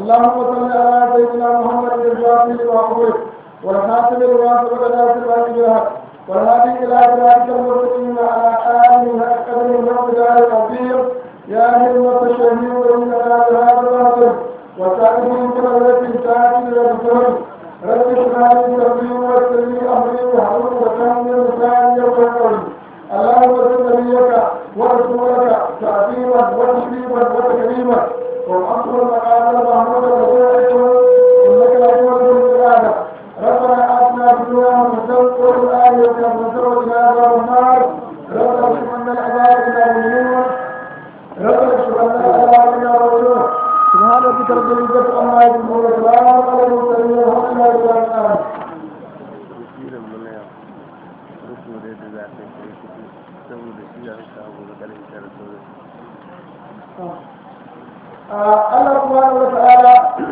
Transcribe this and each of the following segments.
اللهم صل على سيدنا محمد الفاتح وعبده والخاتم لما سبق ناصر الحق بالحق والهادي الى صراطك المستقيم وعلى اله حق قدره ومقداره العظيم يا همة الشهيد انك هذا الباطل وسائر كرة تاتي للرسول رب اشرح لي صدري ويسر لي امري واحلل عقدة من لساني يفقهوا قولي اللهم صل نبيك ورسولك تعظيما وتشريفا وتكريما وأصل المقام المحمود الرسول إنك لتولد الإرادة ربنا آتنا في الدنيا حسنة وفي الآخرة حسنة وقنا عذاب النار ربنا اكشف عنا العذاب إنا مؤمنون ربنا اكشف عنا العذاب إنا مؤمنون سبحان ربك رب العزة عما يصفون وسلام على المرسلين والحمد لله رب العالمين tafsirin mu na yau rufu da yadda za ta kai kuɗi saboda shi da aka abu da ƙarfi tara sauran Allah subhanahu wa ta'ala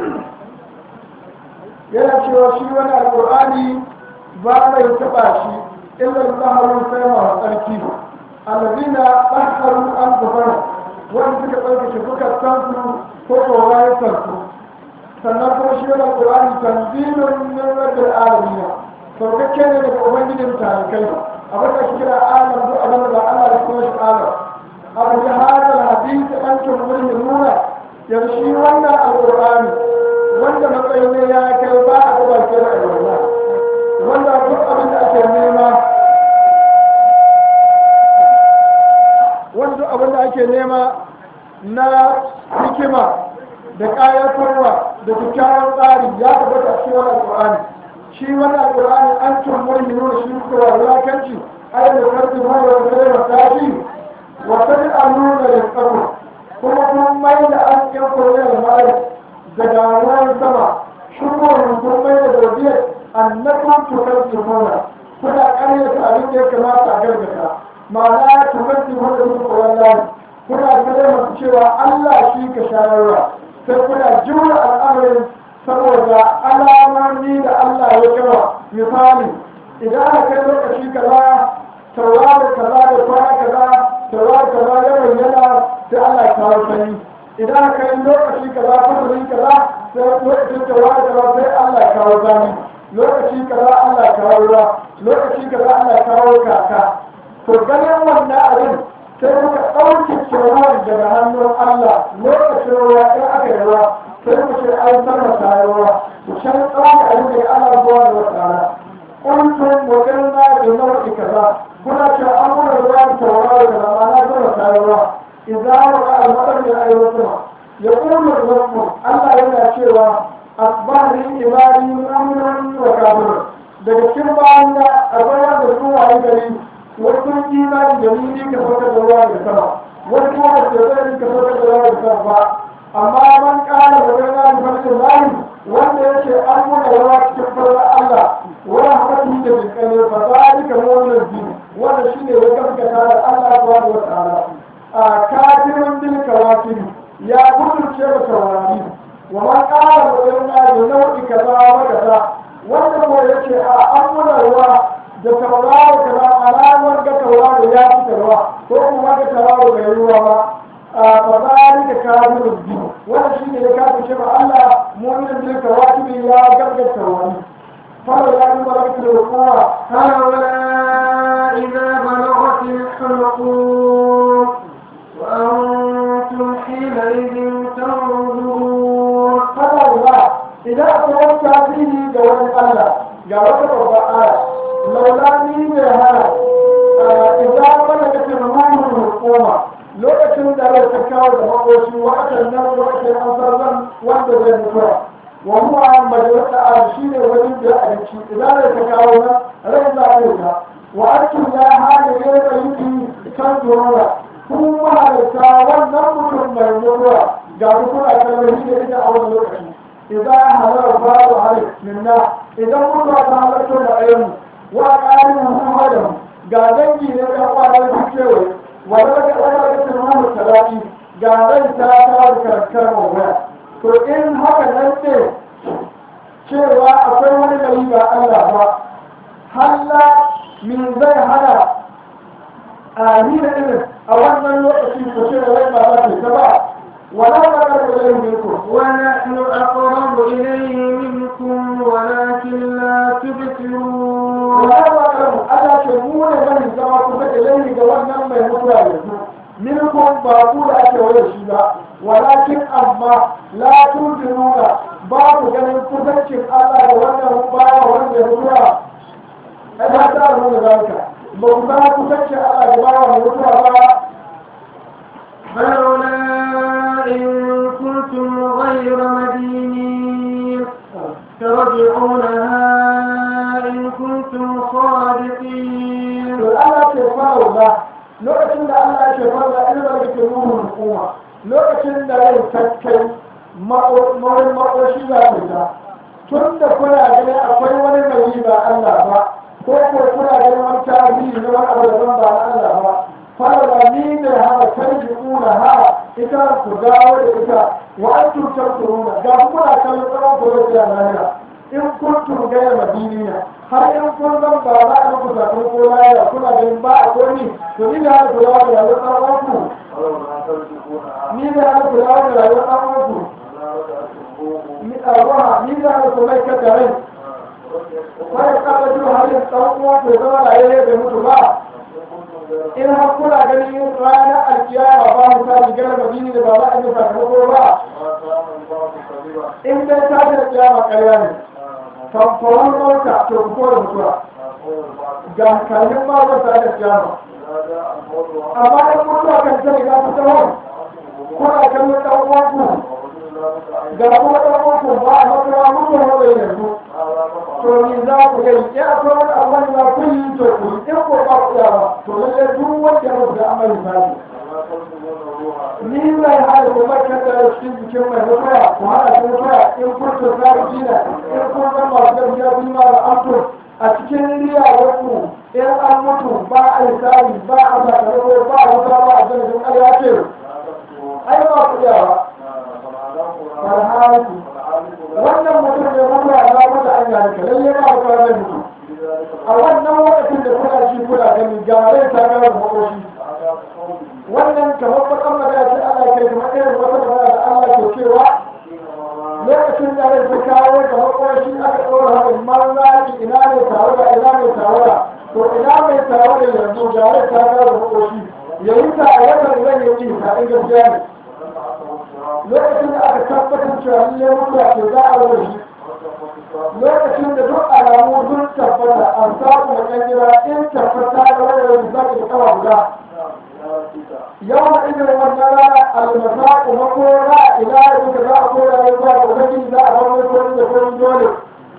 yana cewa shi wani alƙur'ani ba mai taɓa shi illa zaharun sai masu tsarki allazina tsakaru an gafara wanda suka tsarkake suka sansu ko tsoron sansu sannan kuma shi wani alƙur'ani tanzilun min rabbil alamin saukakke ne daga ubangijin talikai abin da shi kira alam duk abin da ba Allah da kuma shi alam abu ya hada hadisi an tumulmi nuna yanzu shi wannan alƙur'ani wanda matsayin ne ya kai ba a gaba ke da alwala wanda duk abin da ake nema wanda duk abin da ake nema na hikima da ƙayatarwa da kyakkyawan tsari ya tabbata a cikin wannan alƙur'ani shi wannan alƙur'ani an tumulmi nuna shi kuwa wulakanci ayyukan da karfi ma da wata da tashi wata da allura da tsaro kuma kun mai da an yan koyar da mai daga ruwan sama shukurin kun mai da godiyar annakun tukar tumona kuna ƙaryata abin da ya kamata a gargata ma'ana tukar tumona da muku wallahi kuna kare masu cewa Allah shi ka shayarwa sai kuna jura al'amarin saboda alamomi da Allah ya kama misali idan aka kai lokaci kaza tauraro kaza da kwana kaza tauraro kaza ya bayyana sai Allah ya kawo sanyi idan aka yi lokaci kaza fasalin kaza sai lokacin tauraro kaza sai Allah ya kawo zani lokaci kaza Allah ya kawo ruwa lokaci kaza Allah ya kawo kaka to ganin wannan abin sai muka ɗauke ruwan daga hannun Allah lokacin ruwa in aka yi ruwa sai mu ce an sarrafa ruwa mu can ɗauke abin da Allah zuwa da wata rana kuntum wadanna da nau'i kaza kuna ce an muna ruwa da tauraro kaza ma na sarrafa ruwa idza waqa al-madar min ayyukum yaqulu rabbu Allah yana cewa asbahri ibadi mu'minun wa kafir daga cikin bayan da akwai wanda su wayi gari wasu imani da ni ka saukar da ruwa da sama wasu kuma da ke zai ka saukar da ruwa da sama ba amma man kala da wani rani farkin layi wanda yake an muna ruwa cikin farla Allah wani haƙaƙi da jinkane ba za a rika wannan biyu wanda shi ne ya gaskata da Allah subhanahu wa ta'ala a kafirin bil kawakiri ya gudunce da taurari wa man qala wa inna bi nau'i kaza wa kaza wanda ko yace a an muna ruwa da tauraro kaza alamar ga tauraro ya fi ruwa ko kuma ga tauraro bai ruwa ba a fadari da kafirin biyu wanda shi ne ya kafirce ba Allah mu'minin bil kawakiri ya gaskata wani فلولا إن بلغت الوقوع فلولا إذا بلغت الحلقوم وأنتم حينئذ تنظرون فلولا إذا أتوقع فيه جواب الله جواب رب لولا ني هذا إذا بلغت الروح الحكومة lokacin da rai ta kawo da makoshi wa'atan nan lokacin an sarran wanda zai mutuwa wa huwa majalisa a shi ne wani da abinci idan rai ta kawo nan rai za a yi ta wa antum ya hali ne da yuki kan zuwa kun mahalarta wannan mutum mai mutuwa ga kuna kallon shi da ita a wani lokaci idan halar babu hali minna idan mutuwa ta halarta da ayyumu wa ƙarin muhammadan ga dangi ne ɗan kwanar su kewaye wa daga ɗaga da turmanu talaki ga rai ta kawo da karakar mawaya to in haka nan ne cewa akwai wani gari ba Allah ba halla min zai hana a ni da irin a wannan lokaci ko ce da rai ba za ta ba wala ba ka da rai ne ko ونحن nuna ba ku ganin kusancin Allah da wannan bawa wanda ya mutuwa ai ba ta nuna zalika ba ku ga kusancin Allah da bawa mai mutuwa ba فلولا إن كنتم غير مدينين ترجعونها إن كنتم صادقين to Allah ke fara ba lokacin da Allah ke fara ilmin da ke nuna hukuma lokacin da rai kakkai mawar makoshi za ta ta tun da kuna gani akwai wani mai ba Allah ba ko ko kuna ganin wani tarihi na wani abu daban ba na Allah ba fara ni da hana karji kuna ha ita ku dawo da ita wa an tutar kuruna ga kuna kallon tsawon ku da lahira in kuntum gaya madiniya har in kun zan ba za a muku sakamako lahira kuna ganin ba a komi to ni da hana ku dawo da rayuwar tsawon ku ni da hana ku dawo da rayuwar tsawon ku ni a ruwa ni da hana ku mai kata rai wani kaba jiwa har yin tsawon uwa ku zama rayuwar bai mutu ba in har kuna ganin yin ranar alkiyama ba mu sa rigar madini da ba za a yi sakamako ba in dai ta da kiyama karya ne kamfanin mota to ku kore mutuwa ga kalmin ma ba ta da kiyama amma in mutuwa kan ta riga ta tawon kuna kallon ɗan uwanku ga kuma ɗan uwanku ba a makara mutuwa bai yanzu to ni za ku gani in akwai wani abu da ku yi to ku yi in ko ba ku yawa to lallai duk wanda ya mutu da amalin sani ni mai hada ko barkar da cikin jikin mai mutuwa ku hana shi mutuwa in kurta tsari jina in kun san masu gaskiya kun ma da amto a cikin riyawarku in an mutu ba a yi tsari ba a sakamako ba a wuta ba a janajin ƙarya ce ai ba ku yawa farhanku wannan mutum ne mutuwa na mutu an yi lalle ba ku zai mutu a wannan lokacin da kuna shi kuna gani ga rai ta gara da makoshi wannan kamar bakan magana ce Allah ke kamar irin wata magana da Allah ke cewa lokacin da rai ta kawo da makwashi aka ɗora haɗin marnaki ina ne tare da ina ne tare da to ina mai tare da yanzu ga rai ta kawo da makwashi ya yi ta a watan zan yi yi ta in gaskiya ne lokacin da aka tabbatar cewa lallai mutuwa ce za a rage shi lokacin da duk alamu sun tabbata an samu da kan gida in tabbata da wani da zaki da kawa guda yau da idan wannan rana almasaku makora ila da duka za a kora ne zuwa ga ubangiji za a bar mai kori da kori dole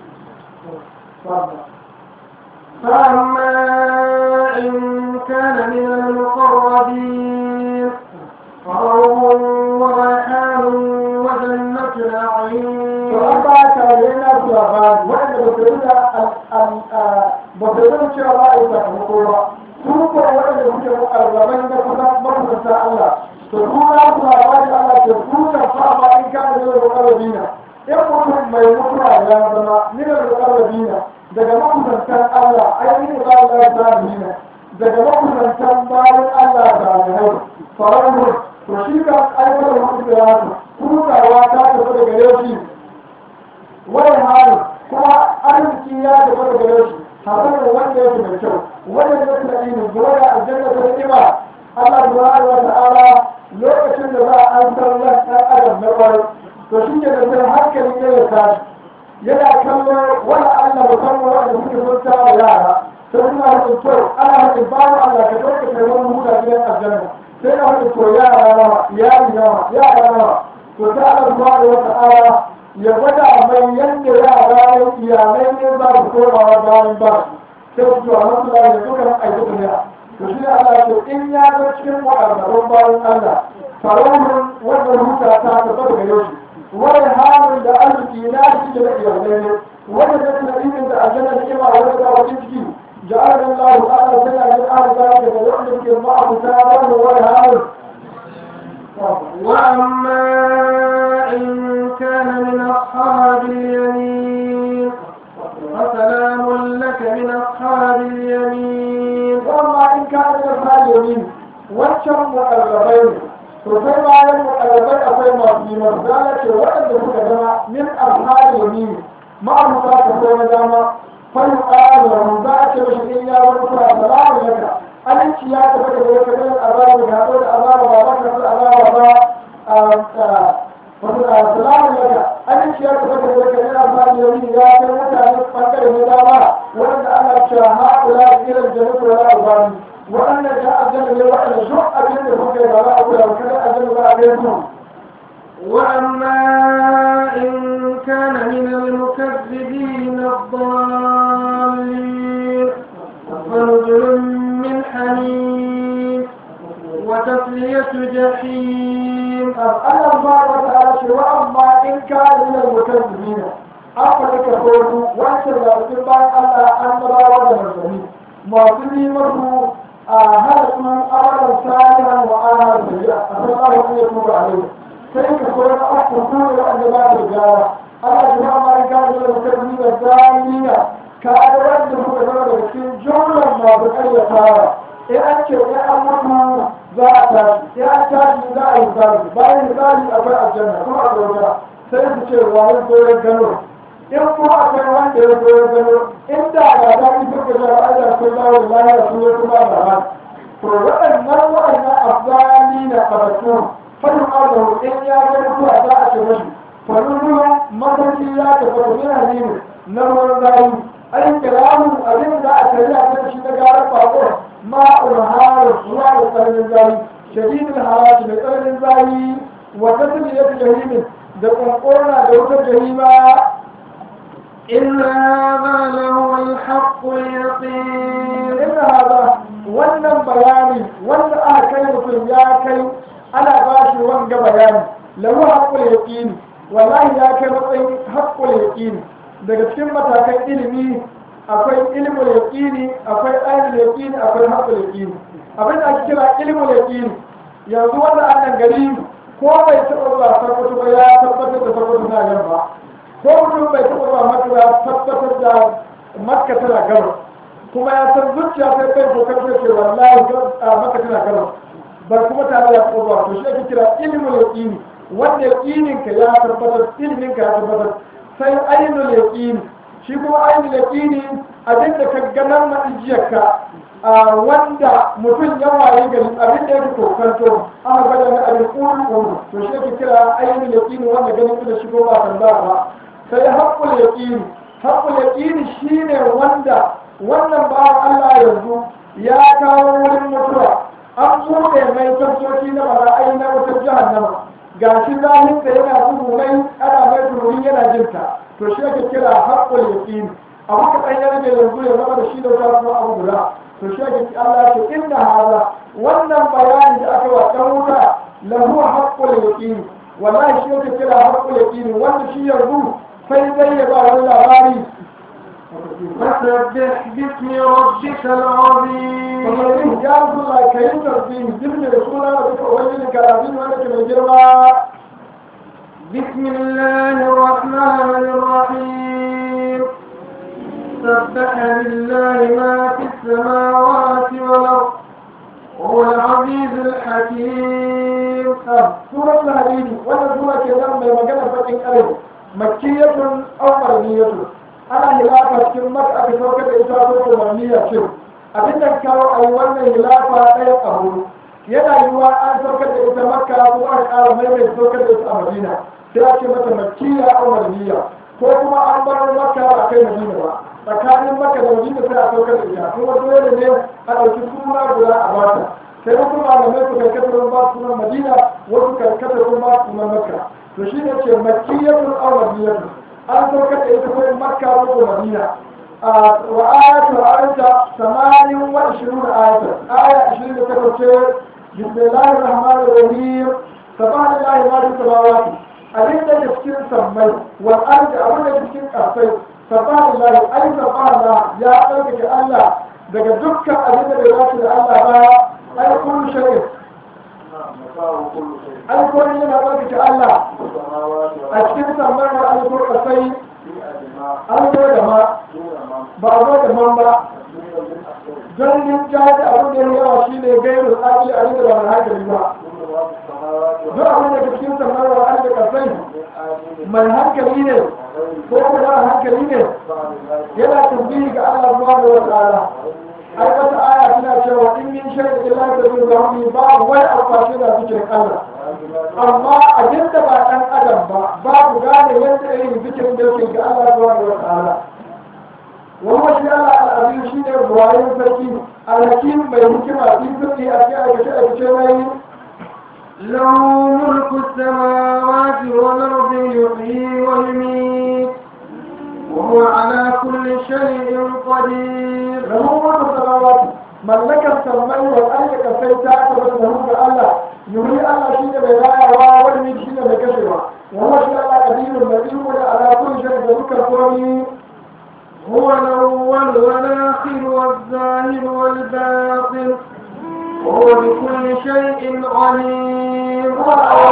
فأما إن كان من المقربين فروح وريحان وجنة نعيم to an ba ta yana su labari wanda ba su rika ba su rika cewa ba a yi sakamako ba su ko waɗanda suke mu'arraban da kusa makusanta Allah to su na su labari Allah ke su da fama in ka da yau mu'arrabina in mutum mai mutuwa ya zama minar mu'arrabina daga makusantan Allah ai ni ba Allah ta dina daga makusantan bayan Allah da alhai farahun to shi kan aiwatar mutu da yasu hutawa ta tafi daga yau shi wani hali kuma arziki ya tafi daga gare shi hasanin wanda yake mai kyau wannan ya tuna inu zuwa da aljanna ta ni'ima Allah subhanahu wa ta'ala lokacin da za a an san ran ɗan adam na ƙwarai to shi ke da sai hankali ne ya tashi yana kallon wani Allah musamman wanda suke sun tara yara sai suna haɗin to ana haɗin babu Allah ka ɗauka kai wani huta gidan aljanna sai na haɗin to yara nawa iyali nawa yara nawa to ta Allah subhanahu wa ta'ala ya gwada mai yadda yara ya iyalai ne za su komawa bayan ba sai su zuwa masu da ya duka aiki da ya to shi ne Allah ce in ya ga cikin waɗannan bayan Allah faraunin wannan huta ta tabbata daga yau wani halin da arziki na shi da iyalai ne wanda ta tuna irin da aljanna da ima wanda ta wajen ciki ja'ala Allah ta'ala sai ya ji ahli zalika da wanda ke ma'abuta wannan wani halin وأما إن كان من أصحاب اليمين فسلام لك من أصحاب اليمين وأما إن كان من أصحاب اليمين wancan muƙarrabai ne to sai bayan muƙarrabai akwai masu yi marzala ce waɗanda suka zama min ashabi yamin ma'amuta ta sai na dama fayu ƙara za a ce mashi in ya wani kuma salamu laka aminci ya tafi da wata kan azaba da haɗo da azaba ba ba ka san azaba ba wato salamu laka arziki ya tafi da daga yana fara yau ya kai mutane bangare na dama wanda ana cewa haƙula da irin jannatu wala ubani waɗannan ya aljanna ne waɗanda duk abin da kuka yi ba za a kula ba kada aljanna za a gaya su وأما إن كان من المكذبين الضالين فنزل من حميم وتصلية جحيم Allah ba wa ta'ala ce wa amma in ka min al-mukazzibina aka rika kodu wancan da cikin bayan Allah an rawa da manzanni masu yi masu a halasu amalan salihan wa ana sayya a san Allah ya tuba alai sai ka koyi na uku su ne wanda ba su gyara Allah ji wa amma in ka min al-mukazzibina zalina ka ga wanda kuka zama daga cikin jumlan masu karyatawa in an ce in an mutu za a tashi in an tashi za a yi misali bayan misali akwai aljanna kuma a gauta sai su ce wani goyon gano in kuma akwai wanda ya goyon gano in da ga daɗi suka ga ra'ayi sun dawo da lahiya su ya kuma da ba to waɗannan waɗannan afzali na ɓatattu fadin Allah in ya ga mutuwa za a ce mashi faruruwan mafarki ya tabbata yana nemi na ruwan zayi an kiramu abin da a tare a kan shi na garar bako ma'ul harar zuwa da tsananin zayi shadidin harashi mai tsananin zayi wa tasiriyar jahimin da ƙwanƙona da wutar jahima إن هذا لهو الحق اليقين inna hada wannan bayani wanda aka kai mutum ya kai ana ba shi wanga bayani lahu haqqul yaqin wallahi ya kai matsayin haqqul yaqin daga cikin matakan ilimi akwai ilmul yaqini akwai ainul yaqini akwai haqqul yaqini abin da ake kira ilmul yaqini yanzu wannan annan gari ko bai taɓa zuwa tabbatar ba ya tabbatar da tabbatar na yamma ko mutum bai taɓa zuwa makka ya tabbatar da makka tana gabas kuma ya san zuciya sai kai ko kan ce wallahi a maka tana karo bar kuma tare da kowa to shi ake kira ilmul yaqini wanda yaqinin ka ya tabbatar ilimin ka ya tabbatar sai ainul yaqini shi kuma ainul yaqini abin da ka ganar na ijiyarka a wanda mutum ya waye gari abin da yake kokanto aka gwada na abin ƙuru ƙuru to shi ake kira ainul yaqini wanda ganin da shi ko ba tambaya ba sai haqqul yaqini haqqul yaqini shine wanda wannan bawan Allah yanzu ya kawo wurin mutuwa an buɗe mai tabboki na bara'ai na wutar jahannama ga shi zahin da yana bugu mai ana mai tururi yana jinta to shi ake kira haƙƙul yaqin abu ka ɗan ya rage yanzu ya zama da shi da wuta kuma abu guda to shi ake Allah ya ce inna haza wannan bayani da aka wa ɗan wuta lahu haƙƙul yaqin wallahi shi ake kira haƙƙul yaqin wanda shi yanzu sai dai ya ba wani labari فسبح باسم ربك العظيم kamar ya zuwa ka yi tarbi jirgin da suna da duka wani karabin wanda ke mai girma بسم الله الرحمن الرحيم سبح لله ما في السماوات والأرض هو العزيز الحكيم surat al-hadidi wannan sura ke nan mai magana bakin ƙarai makkiyatun aw marniyatun ana hilafa cikin maka aka saukar da ita ko marniya ce abin da kawo a yi wannan hilafa ɗaya abu yana yiwuwa an saukar da ita makka ko an ƙara maimaita saukar da ita a madina sai a ce mata makkiya aw marniya ko kuma an bar makka ba kai madina ba tsakanin makka da madina sai a saukar da ita kuma dole ne a ɗauki suna guda a bata sai wasu malamai su karkata sun ba sunan madina wasu karkata sun ba sunan makka to shi ne ce makkiyatun aw madinatun an saukar da ita kuma makka ko madina a wa ayatu ayata samanin wa ishirin ayatan aya ishirin da takwas ce bismillahir rahmanir rahim subhanallahi ma fi samawati abin da ke cikin sammai wal ardi abin da ke cikin ƙasai subhanallahi ay subhanallah ya ɗaukake Allah daga dukkan abin da bai dace da Allah ba ai kullu shay'in ai ko ne yana ɗaukake Allah a cikin sammai wal ardi ko ƙasai an zo da ma ba a zo da man ba don yin jaji abin da ya yawa shi ne gairu akili a da ba na hankali ba duk abin da ke cikin sammai wal ardi ƙasai mai hankali ne ko kuma hankali ne yana tambayi ga Allah subhanahu wa ta'ala ai wata aya tana cewa in min shay'in illa tadullu rabbi ba wai alfashi da zikirin Allah amma abin da ba ɗan adam ba babu gane yadda irin zikirin da yake ga Allah subhanahu wa ta'ala wani shi Allah al'azim shi ne ruwayen sarki alhakim mai hikima fi sirri a cikin aikace aikace na yi له ملك السماوات والأرض يحيي ويميت وهو على كل شيء قدير lahu mulku samawati mallakar sammai wal ardi kasai ta tabbata da ga Allah yuri Allah shi ne mai rayawa wani shi ne mai kashewa wa huwa shi Allah qadirun mai iko da ala kulli shay'in da dukkan komai هو الأول والآخر والظاهر والباطن وهو بكل شيء عليم هو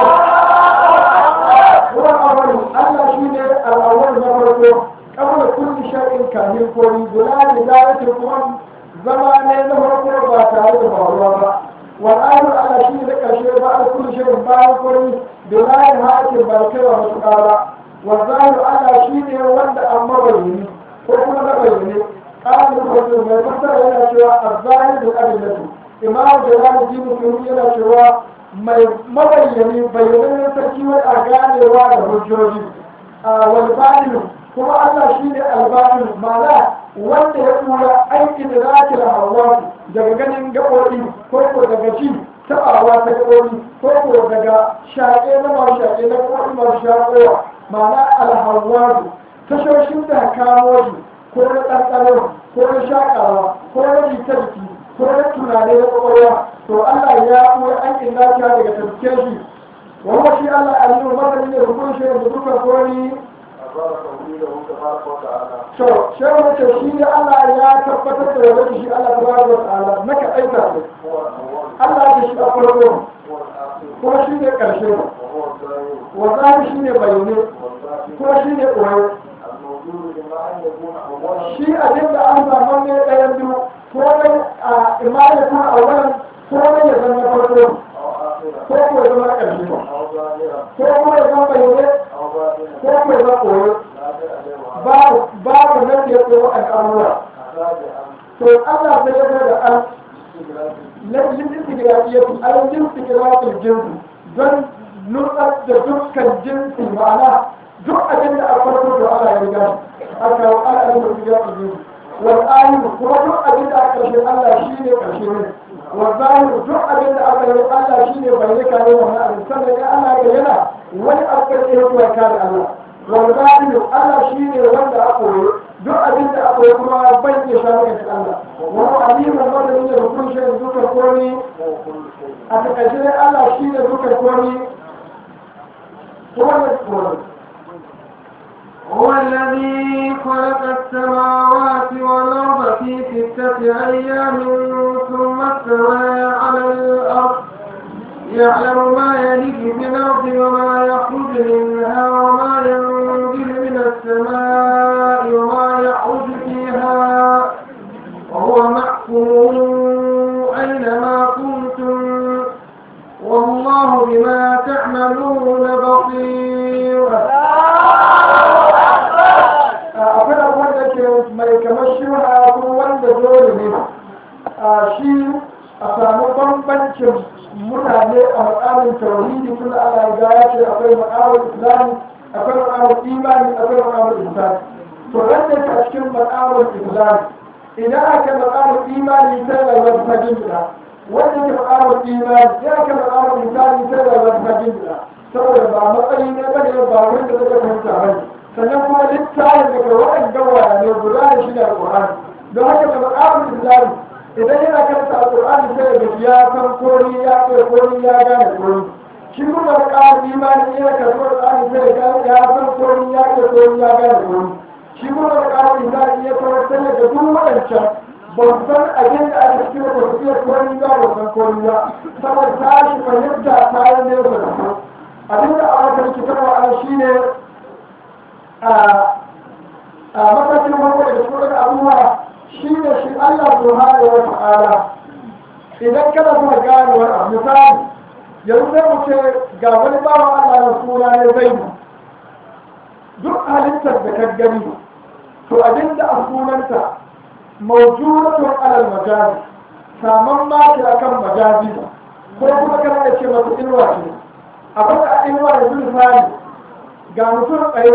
الأول هو الأول الله شيء الأول نفرته قبل كل شيء كان يقول بلا بداية القرآن زمان نفرته باتاريخ الله والآخر على شيء ذكر شيء بعد كل شيء بعد كل بلا نهاية البركة والمسؤالة والظاهر على شيء وند أمر بيني وكما نبيني قال المفسر ما يفسر هنا شيء الظاهر بالأدلة إمام جلال الدين السيوطي هنا شيء mai mabayyani bayyanannen sarki wai a ganewa da hujjoji a walbanin kuma Allah shi ne albanin mana wanda ya tura aikin da zaki da hawa daga ganin gaɓoɓi ko ko daga ci taɓawa ta gaɓoɓi ko ko daga shaƙe na masu shaƙe na gaɓoɓi masu shaƙowa mana alhawadu tashoshin da kamo shi ko na ɗanɗano ko na shaƙawa ko na jita jiki ko na tunane na ƙwaƙwalwa to Allah ya kuma aikin lafiya daga tafiye shi wanda shi Allah aliyu masani ne rukun shi da duka kori to shi wace shi da Allah ya tabbatar da wani shi Allah tabaraka wa ta'ala naka aika shi Allah ya shi a farko kuma shi ne karshe wa zahiri shi ne bayyane kuma shi ne koyo shi abin da an zama ne ɗayan biyu ko dai a imanin kuma a wannan ko dai ya zama farko ko ko ya zama ƙarshe ko kuma ya zama bayyane ko kuma ya zama koyo babu babu nan da ya koyo al'amura to Allah sai ya zo da an lajin istigrafiyatu aljin istigrafil jinsi don nutsar da dukkan jinsi ma'ana duk abin da aka farko da Allah ya riga a kawo al'adun da istigrafil jinsi wal ayu kuma duk abin da aka karshe Allah shi ne karshe ne wal zahiru duk abin da aka yi Allah shi ne bai rika ne wannan abin sannan ya Allah ya yana wani abu da ya kuwa kare Allah wal batinu Allah shi ne wanda aka koyi duk abin da aka yi kuma bai iya shawo ga Allah wani alimin madadin da rukun shi dukkan komi a takaice dai Allah shi ne dukkan komi kuma da komi هو الذي خلق السماوات والأرض في ستة أيام ثم استوى على الأرض يعلم ما يلج في الأرض وما يخرج منها وما ينزل من السماء وما يعرج فيها وهو معكم أينما كنتم والله بما تعملون بصير akwai abubuwan da ke mai kamar shi wani abu wanda dole ne a shi a samu bambancin mutane a makamin tauhidi tun da Allah ya ya ce akwai makamin islami akwai makamin imani akwai makamin insani to wanda ke a cikin makamin islami idan aka makamin imani sai rayuwar ta gindina wanda ke makamin imani ya ke makamin insani sai rayuwar ta gindina saboda ba matsayi ne bane ba wanda zai fahimta bane sannan kuma littafin daga waɗanda waya ne guda da shi da alƙur'ani don haka da makamun islami idan yana karanta alƙur'ani sai da ya san kori ya kai kori ya gane kori shi kuma makamun imani yana karanta alƙur'ani sai da ya san kori ya kai kori ya gane kori shi kuma makamun imani ya tabbatar da duk waɗancan ban san abin da aka cikin da su iya kori ba ba san kori ba saboda tashi fahimta ta yi nesa da su abin da a wata rikitarwa an shi ne a matakin farko da cikin abubuwa shi ne shi Allah subhanahu wa ta'ala idan kana so gane wani abu misali yanzu sai mu ce ga wani bawan Allah na suna ne zai duk halittar da ka gani to abin da a sunanta mawjudatun alal majazi saman ma ce akan majazi ko kuma kana da ce masa ilwa ce abin da a inuwa yanzu misali ga mutum tsaye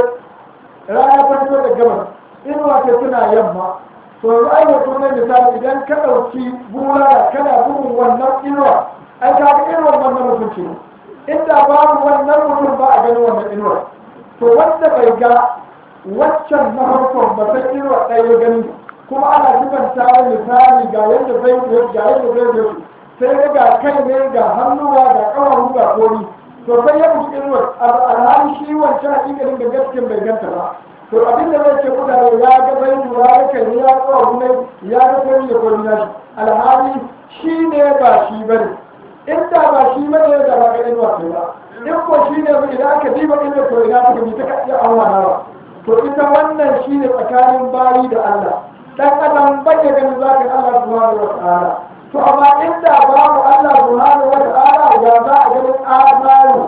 rana ta fito da gabas inuwa ta tana yamma to yanzu ai mutum ne misali idan ka ɗauki bulala kana bugun wannan inuwa ai ka ga inuwar wannan mutum ce inda babu wannan mutum ba a ganin wannan inuwar to wanda bai ga waccan na farkon ba sai inuwa ɗaya gani kuma ana sifanta wa misali ga yadda zai yi ga yadda zai yi sai ga kai ne ga hannuwa ga ƙawahu ga kori to sai ya mutu inuwar alhali shi wancan hakikalin da gaskiyar bai ganta ba to abin da zai ce mutane ya ga zai lura ya kai ne ya ƙawahu ne ya ga kori da kori na shi alhali shi ne ba shi ba ne inda ba shi ba ne da ba ga inuwa sai ba in ko shi ne idan aka diba inuwar to ina ta gami ta ka iya awa to ita wannan shi ne tsakanin bayi da Allah dan adam bai ganin zakin Allah subhanahu wa ta'ala to amma inda babu Allah subhanahu wa ta'ala ya za a ganin amaru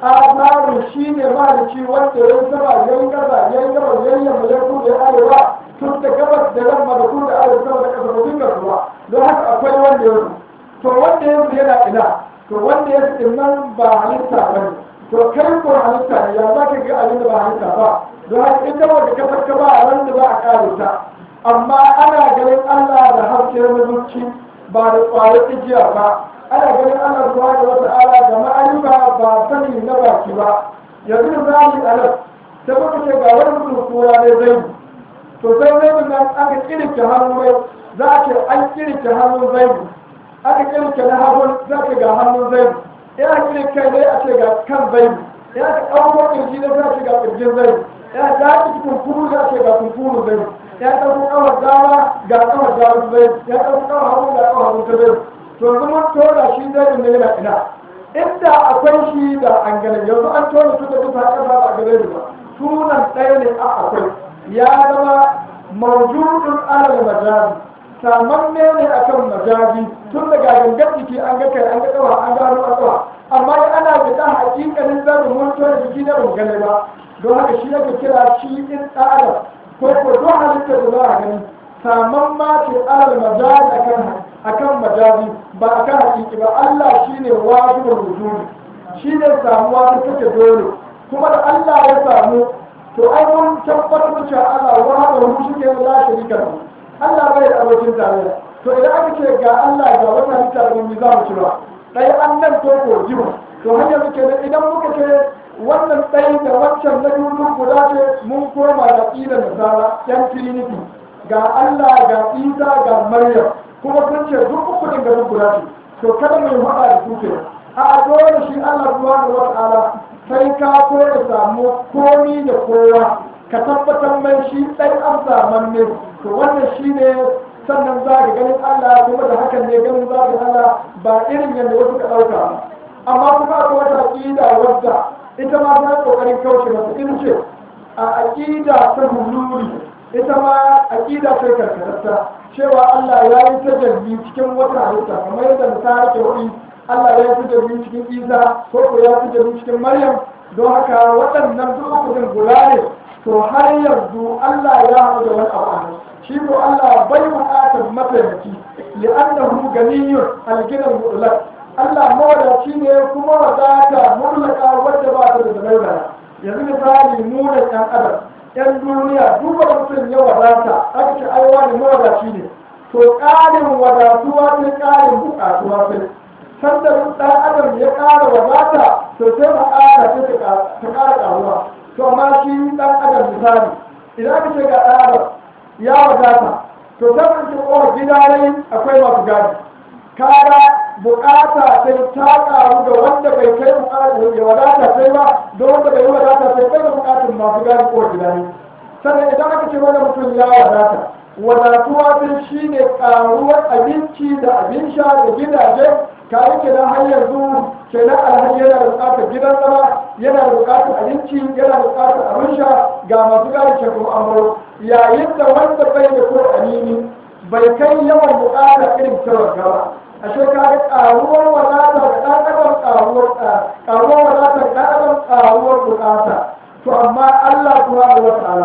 amaru shine maliki wanda ya yi sama ya yi kasa ya yi gaba ya yi yamma ya kudu ya arewa tun da gabas da yamma da kudu da arewa sama da kasa da dinga ruwa don haka akwai wanda ya to wanda ya yana ina to wanda ya fi nan ba halitta ba ne to kai ko halitta ne ya za ka ga abin da ba halitta ba don haka ita wanda ka farka ba a ran da za a kare ta amma ana ganin Allah da haske na zuci ba da ƙwayar igiya ba ana ganin Allah zuwa da wata ala da ma'ayyuka ba sani na baki ba yanzu da zali a nan sai muka ce ga wani mutum sura ne zai to sai zai nan aka kirke hannu mai za a ce an kirke hannun zai aka kirke na hagun za ka ga hannun zai ina kirke ne a ce ga kan zai ina ka ɗauko ƙirji na za ce ga ƙirjin zai ina ka haɗi kunkuru za ce ga kunkuru zai ya ɗauko ƙawar dama ga ƙawar dama zai ya ɗauko ƙawar hagu ga ƙawar hagu ta zai to yanzu mun tora shi zai ne yana ina inda akwai shi da an gane yanzu an tora su da duka ƙasa ba a gane ba sunan ɗaya ne a akwai ya zama mawjudun alal majazi samanne ne akan majazi tun daga gangar jiki an ga kai an ga ƙawa an gano a ƙawa amma ana da ɗan hakikalin zarin mun tora jiki na ban gane ba don haka shi yake kira shi in ɗan ko ko don halittar da za a gani saman ma ce alal majazi akan akan majazi ba akan hakiki ba Allah shine wajibul wujudi shine samuwa ta take dole kuma da Allah ya samu to ai mun tabbatar cewa Allah wahada hu shike la sharika lahu Allah bai da abokin tarayya to idan aka ce ga Allah ga wata halitta da mun za mu ci ba dai annan to ko jiba to hanyar muke da idan muka ce wannan ɗaya da waccan na dudu guda ce mun koma da ƙilan nasara yan trinity ga Allah ga Isa ga Maryam kuma sun ce duk uku din garin guda ce to kada mai haɗa da su ke a dole shi Allah subhanahu wa ta'ala sai ka ko da samu komi da kowa ka tabbatar mai shi ɗan an ne to wannan shi ne sannan za ka ganin Allah kuma da hakan ne ganin za ka Allah ba irin yadda wasu ka ɗauka ba amma kuma akwai wata aƙida wadda ita ma ta ƙoƙarin kauce masa in ce a aƙida ta huluri ita ma aƙida ce karkararta cewa Allah ya yi tajalli cikin wata halitta kamar yadda misali ke wani Allah ya yi tajalli cikin Isa ko ko ya yi tajalli cikin Maryam don haka waɗannan duk uku din guda ne to har yanzu Allah ya haɗu da wani abu a nan shi ko Allah bai buƙatar mataimaki li'annahu ganiyyun alginan mutlaq Allah mawadaci ne kuma wadata mutlaka wadda ba ta da zamaira yanzu misali mu da ɗan adam yan duniya duba mutum ya wadata aka ce ai wani mawadaci ne to ƙarin wadatuwa sai ƙarin buƙatuwa sai sanda ɗan adam ya ƙara wadata to sai buƙata sai ta ƙara ƙaruwa to amma shi ɗan adam misali idan aka ce ga ɗan adam ya wadata to sai mun ce oh gida ne akwai masu gadi kaga buƙata sai ta ƙaru da wanda bai kai buƙata ya wadata sai ba don wanda bai wadata sai bai da buƙatun masu gadi ko gida ne sannan idan aka ce wani mutum ya wadata wadatuwa sai shi ne ƙaruwar abinci da abin sha da gidaje kayan kenan har yanzu kenan alhaji yana da buƙatar gidan zama yana da buƙatar abinci yana da buƙatar abin sha ga masu gadi ke kuma amuro yayin da wanda bai da ko anini bai kai yawan buƙatar irin ta gaba ashe ka ga ƙaruwar wadata da ɗan adam ƙaruwar ƙaruwar wadata da ɗan adam ƙaruwar buƙata to amma Allah subhanahu wa ta'ala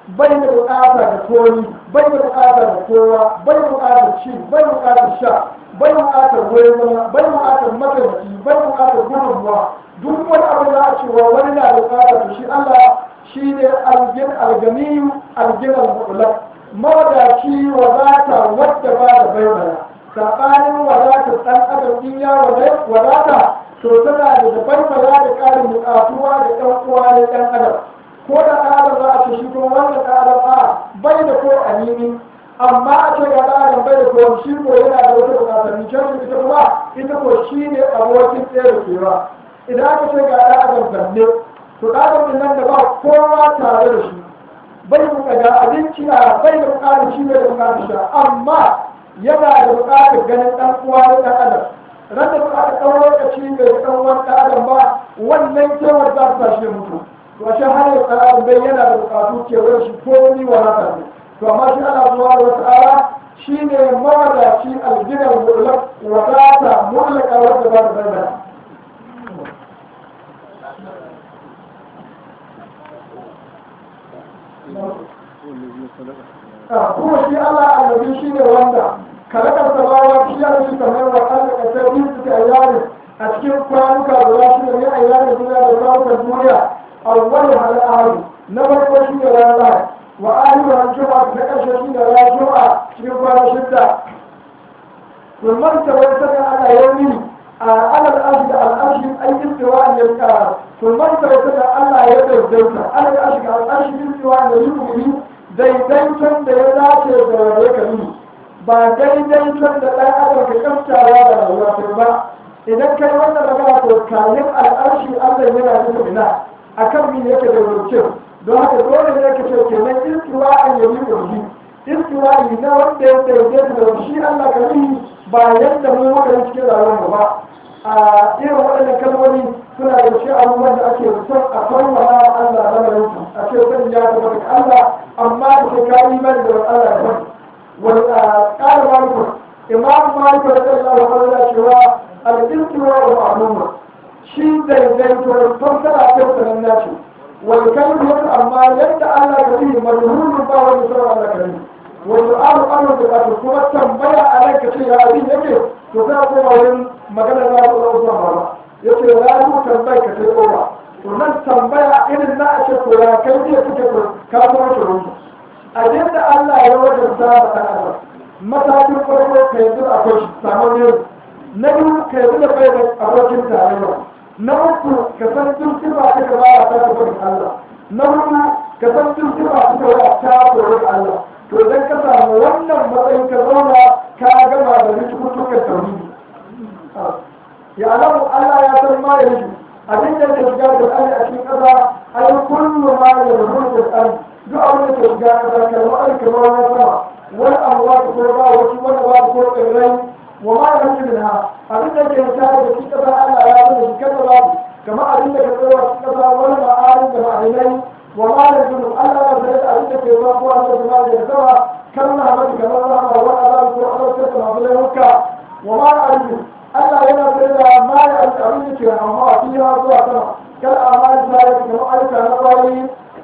bai da bukata da komi bai da bukata da kowa bai da bukatar ci bai da bukatar sha bai da bukatar wurin zama bai da bukatar mataimaki bai da bukatar gudunmuwa duk wani abu da a cewa wani na da bukata to shi Allah shi ne algin alganiyu alginan mutlaq mawadaci wadata wadda ba da baibaya saɓanin wadata ɗan adam in ya wadata to tana da da baibaya da ƙarin buƙatuwa da ɗan uwa na ɗan adam ko da ɗan adam za a ce shi kuma wannan ɗan adam a bai da ko anini amma a ce ga ɗan adam bai da ko shi ko yana da wata buƙatar ni can ita kuma ita ko shi ne abokin tsere kewa idan aka ce ga ɗan adam zanne to ɗan adam nan da ba kowa tare da shi bai buka ga abinci a bai da bukatar shi bai da bukatar sha amma yana da bukatar ganin dan uwa da dan adam ran da bukatar dan lokaci bai da dan wani dan adam ba wannan kewar za ta shi mutu to a shan hanyar dan adam bai yana da bukatu kewar shi ko ni wa haka ne to amma shi ana zuwa da wata ala shi ne mawadaci alginar mutlaq wadata mutlaka wadda ba da bayyana kuma shi Allah annabi shi ne wanda kalakar samawa shi ya shi kamar wa Allah ka sai bin su ayyari a cikin kwanuka guda shi ne ayyari duniya da kwanukan duniya awwal hal ahli na farko shi ne rana wa ahli wa juma'a na karshe shi ne rana juma'a cikin kwana shidda kullum ta wani sakan ana yauni a alal ashi da al'ashi an yi tsewa an yanka kullum ta wani sakan Allah ya daidaita alal ashi da al'ashi yin tsewa an yi daidaiton da ya dace da ya kari ba daidaiton da ɗan adam ka kamtawa da rayuwa sai ba idan kai wannan magana to kayan al'arshi Allah yana nufin ina akan min yake da rubuce don haka dole ne ka ce kenan istiwa an yabi kurji istiwa na wanda ya daidaita da shi Allah ka yi ba yadda mu muka yi cikin rayuwar ba a irin waɗannan kalmomi suna da shi abubuwan da ake son a farma Allah lamarin su a ce sani ya zama daga Allah amma da ke kayi imani da Allah ya sani wani ƙara maliku imam maliku da Allah wa Allah cewa al-istiwa wa ma'luma shi daidaito fassara ta sanan nashi wal kalmu yadda amma yadda Allah ya yi marhulun ba wani sauran Allah ka yi wani abu abu da kuma tambaya a ranka ce ya abin yake to sai ko wurin magana za ku zo zuwa ba yace ya ku tambaye ka sai kowa to nan tambaya irin na a ce ko ya kai ne kuke ko ka ko to rubu a yadda Allah ya wajabta da ɗan adam matakin farko ka yanzu akwai shi samu ne na biyu ka yanzu da bai da abokin tarayya na uku ka san duk sifa ta gaba a ta tafi Allah na hudu ka san duk sifa ta gaba a ta kori Allah to idan ka samu wannan matsayin ka zauna ka gama da rikutukan tauhidi ya alamu Allah ya san ma ya yi abin da ke shiga da Allah a cikin ƙasa ai kullu ma ya rubuta da Allah duk abin da ke shiga da ƙasa kalma ai kamar wani sama wani abuwa ta ko ba wasu wani ba ko tsirrai wa ma ya rubuta da abin da ke shiga da cikin ƙasa Allah ya san shi kada babu kamar abin da ke tsawa cikin ƙasa wani ma'arin da ma'ainai wa ma ya rubuta Allah ya san abin da ke ba ko Allah ya san da sama kalma mata kamar rahama wa azab ko Allah ta kuma laifuka wa ma ya rubuta Allah yana da ma ya rubuta abin da ke amma a cikin zuwa sama kal amal ta yi kamar ayyuka na bayi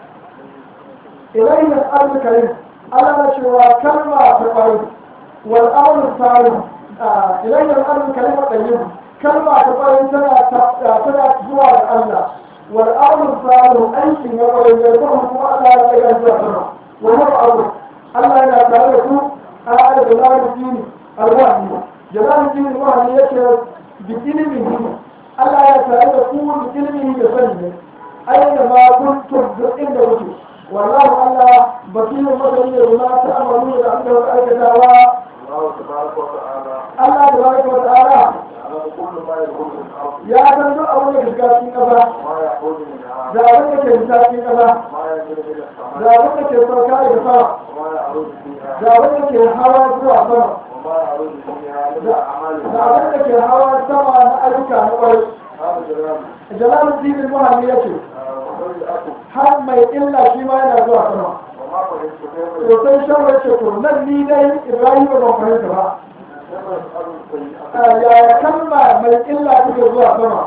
إليه الأرض الكريم ألا نشوى كلمة تقريب والأمر الثاني إليه الأرض الكريم الطيب كلمة تقريب سنة سنة زوار الله والأمر الثاني أي شيء يقول يقول هو الله لا يجوز وهو أمر الله لا تعرف هذا جلال الدين الوهمي جلال الدين الوهمي يشهد بكلمه الله لا تعرف بكلمه بفنه أينما كنتم عند وجهه والله الله بصير مثلي وما تعملون لأنه الكتابة الله تبارك وتعالى الله تبارك وتعالى يعلم كل ما يكون في الارض يا تنزل أولا كشكاتين كذا ما يخرج منها da abin da ke misali kaza ما ينزل الى da السماء abin da ke sauka daga sama وما يعرج فيها da abin da ke hawa zuwa sama وما يعرج فيها من da اعمال da abin da ke hawa sama na ayyuka na ƙwarai هذا جلال jalaluddin al-muhalli yace وغير الاكل har mai illa shi ma yana zuwa sama وما فهمت كيف to sai shan yace to nan ni dai ibrahim ban fahimta ba كيف يسال السيئه yaya kalma mai illa take zuwa sama وهو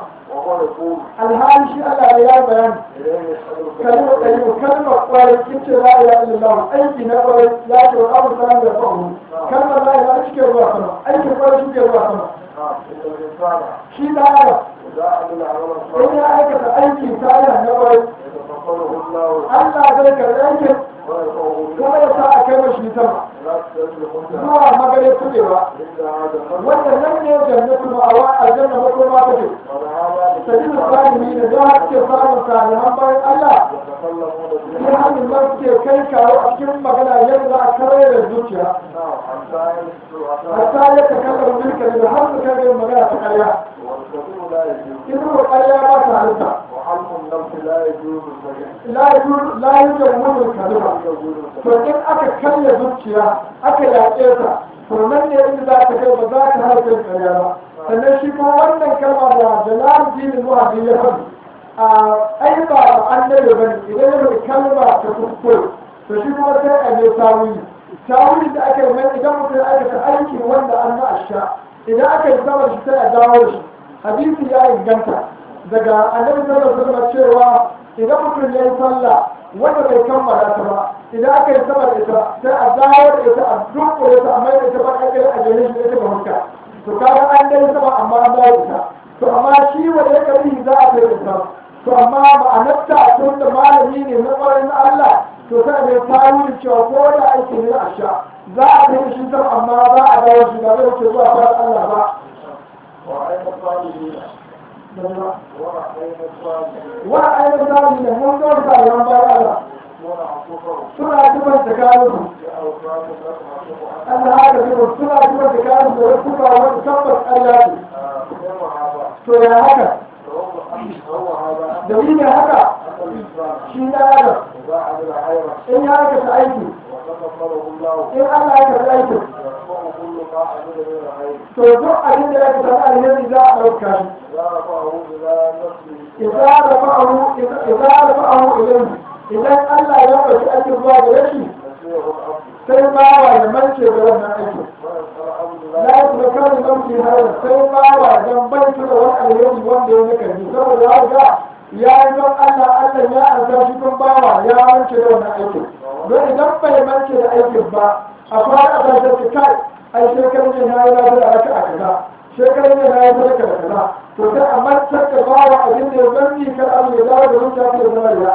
وهو يقول alhali shi Allah ne ya bayani إليه يسأل kalmar ɗari kalmar ƙwarai kice la ilaha illallah aiki na ƙwarai ya ce wa abu salam da fa'u kalmar la ilaha shi ke zuwa sama aikin ƙwarai shi ke zuwa sama نعم إن الإنسان shi da haka إذا عمل عملا in صالحا ya aikata aiki salih na ƙwarai يتقبله الله Allah zai karɓi aikin ويرفعه kuma ya sa a kai mashi sama لا تستجل منتهى zuwa magare tudewa إلا هذا الخلق wanda nan ne jannatu ma'awa aljanna makoma take ولهذا sabilu salimi ne don haka samun salihan bayan Allah يتكلمون sai به hannun nan suke kai kawo a cikin magana yadda za a kare da zuciya نعم حتى يسلوا hatta ya ta kallar mulka da har su kai magana ta karya والكثير لا يجوز in ko karya ba ta halitta وحلم النفس لا يجوز الزكاة la yujur la yujur mulul kalima يجوز to in aka karya zuciya aka yaƙe ta to nan ne inda za ta kai ba za ta halitta karya ba sannan shi kuma wannan kalma da jalal dinin muhammad ya faɗi a ai ba annabi bane idan ya faɗi kalma ta kuskure to shi kuma sai a je tawili tawili da aka yi mai idan mutum ya aikata aiki wanda an na asha idan aka yi sama shi sai a dawo da shi hadisi ya inganta daga annabi sallallahu alaihi wasallam cewa idan mutum ya yi sallah wanda bai kammala ta ba idan aka yi sama da ita sai a dawo da ita a dunkule ta a mai da ita ba a kai a jere shi ita ga hukka to kaga an dai sama amma an dawo da ita to amma shi wanda ya kari za a kai da ita to amma ma'anarta tun da malami ne na ƙwarai na Allah to sai mai tarihi cewa ko da aiki ne na asha za a kai shi sama amma za a dawo shi ba zai ce zuwa fara Allah ba وعين الصالحين وعين الصالحين wani ainihin zalimi ne mun zo da yawan bayan Allah يكون عصفهم suna zubar da kayansu بأوصاف لكم عصفهم Allah haka zubar suna zubar da kayansu da wasu ba wani tabbas Allah ce ثم هذا to ya haka هو هذا dalilin haka أن الإنسان shi na adam إذا عمل خيرا in ya aikata aiki وتقبله الله in Allah ya karɓi aikin يرفع كل ما عمل من الخير to duk abin da ya aikata na alheri za a ɗauka shi إذا رفعه إلى نفسه إذا رفعه إذا رفعه إليه idan Allah ya ɗauki aikin zuwa gare shi نسيه الأمر sai bawa ya mance da wannan aikin ويسأل عبد la الله ya kuma kare mamci har sai bawa dan bai da wani alheri wanda ya naka ji saboda ya ga ya yi don Allah Allah ya arza shi kun bawa ya mance da wannan aikin don idan bai mance da aikin ba a fara a tasar ki kai ai shekarun ne na yi na da raka a kaza shekarun ne na yi sadaka da kaza to sai a mantar da bawa abin da ya zanni kar Allah ya dawo da zuciya ta zama ya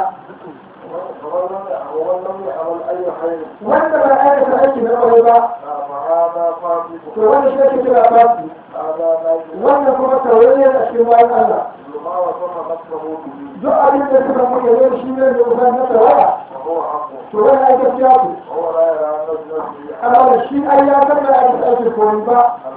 ومن لم يعمل أي خير wanda bai aikata aiki na kwarai ba فهذا to فاسق wani shi ake kira fasi هذا ناجح wannan kuma taurari a cikin bayan Allah ما وصف نفسه به duk abin da suka muke zai shi ne da kusan na tawaya وهو حق to wani ai gaskiya ce وهو لا يرى نفسه amma da shi ai ya san da ake aikin koyi ba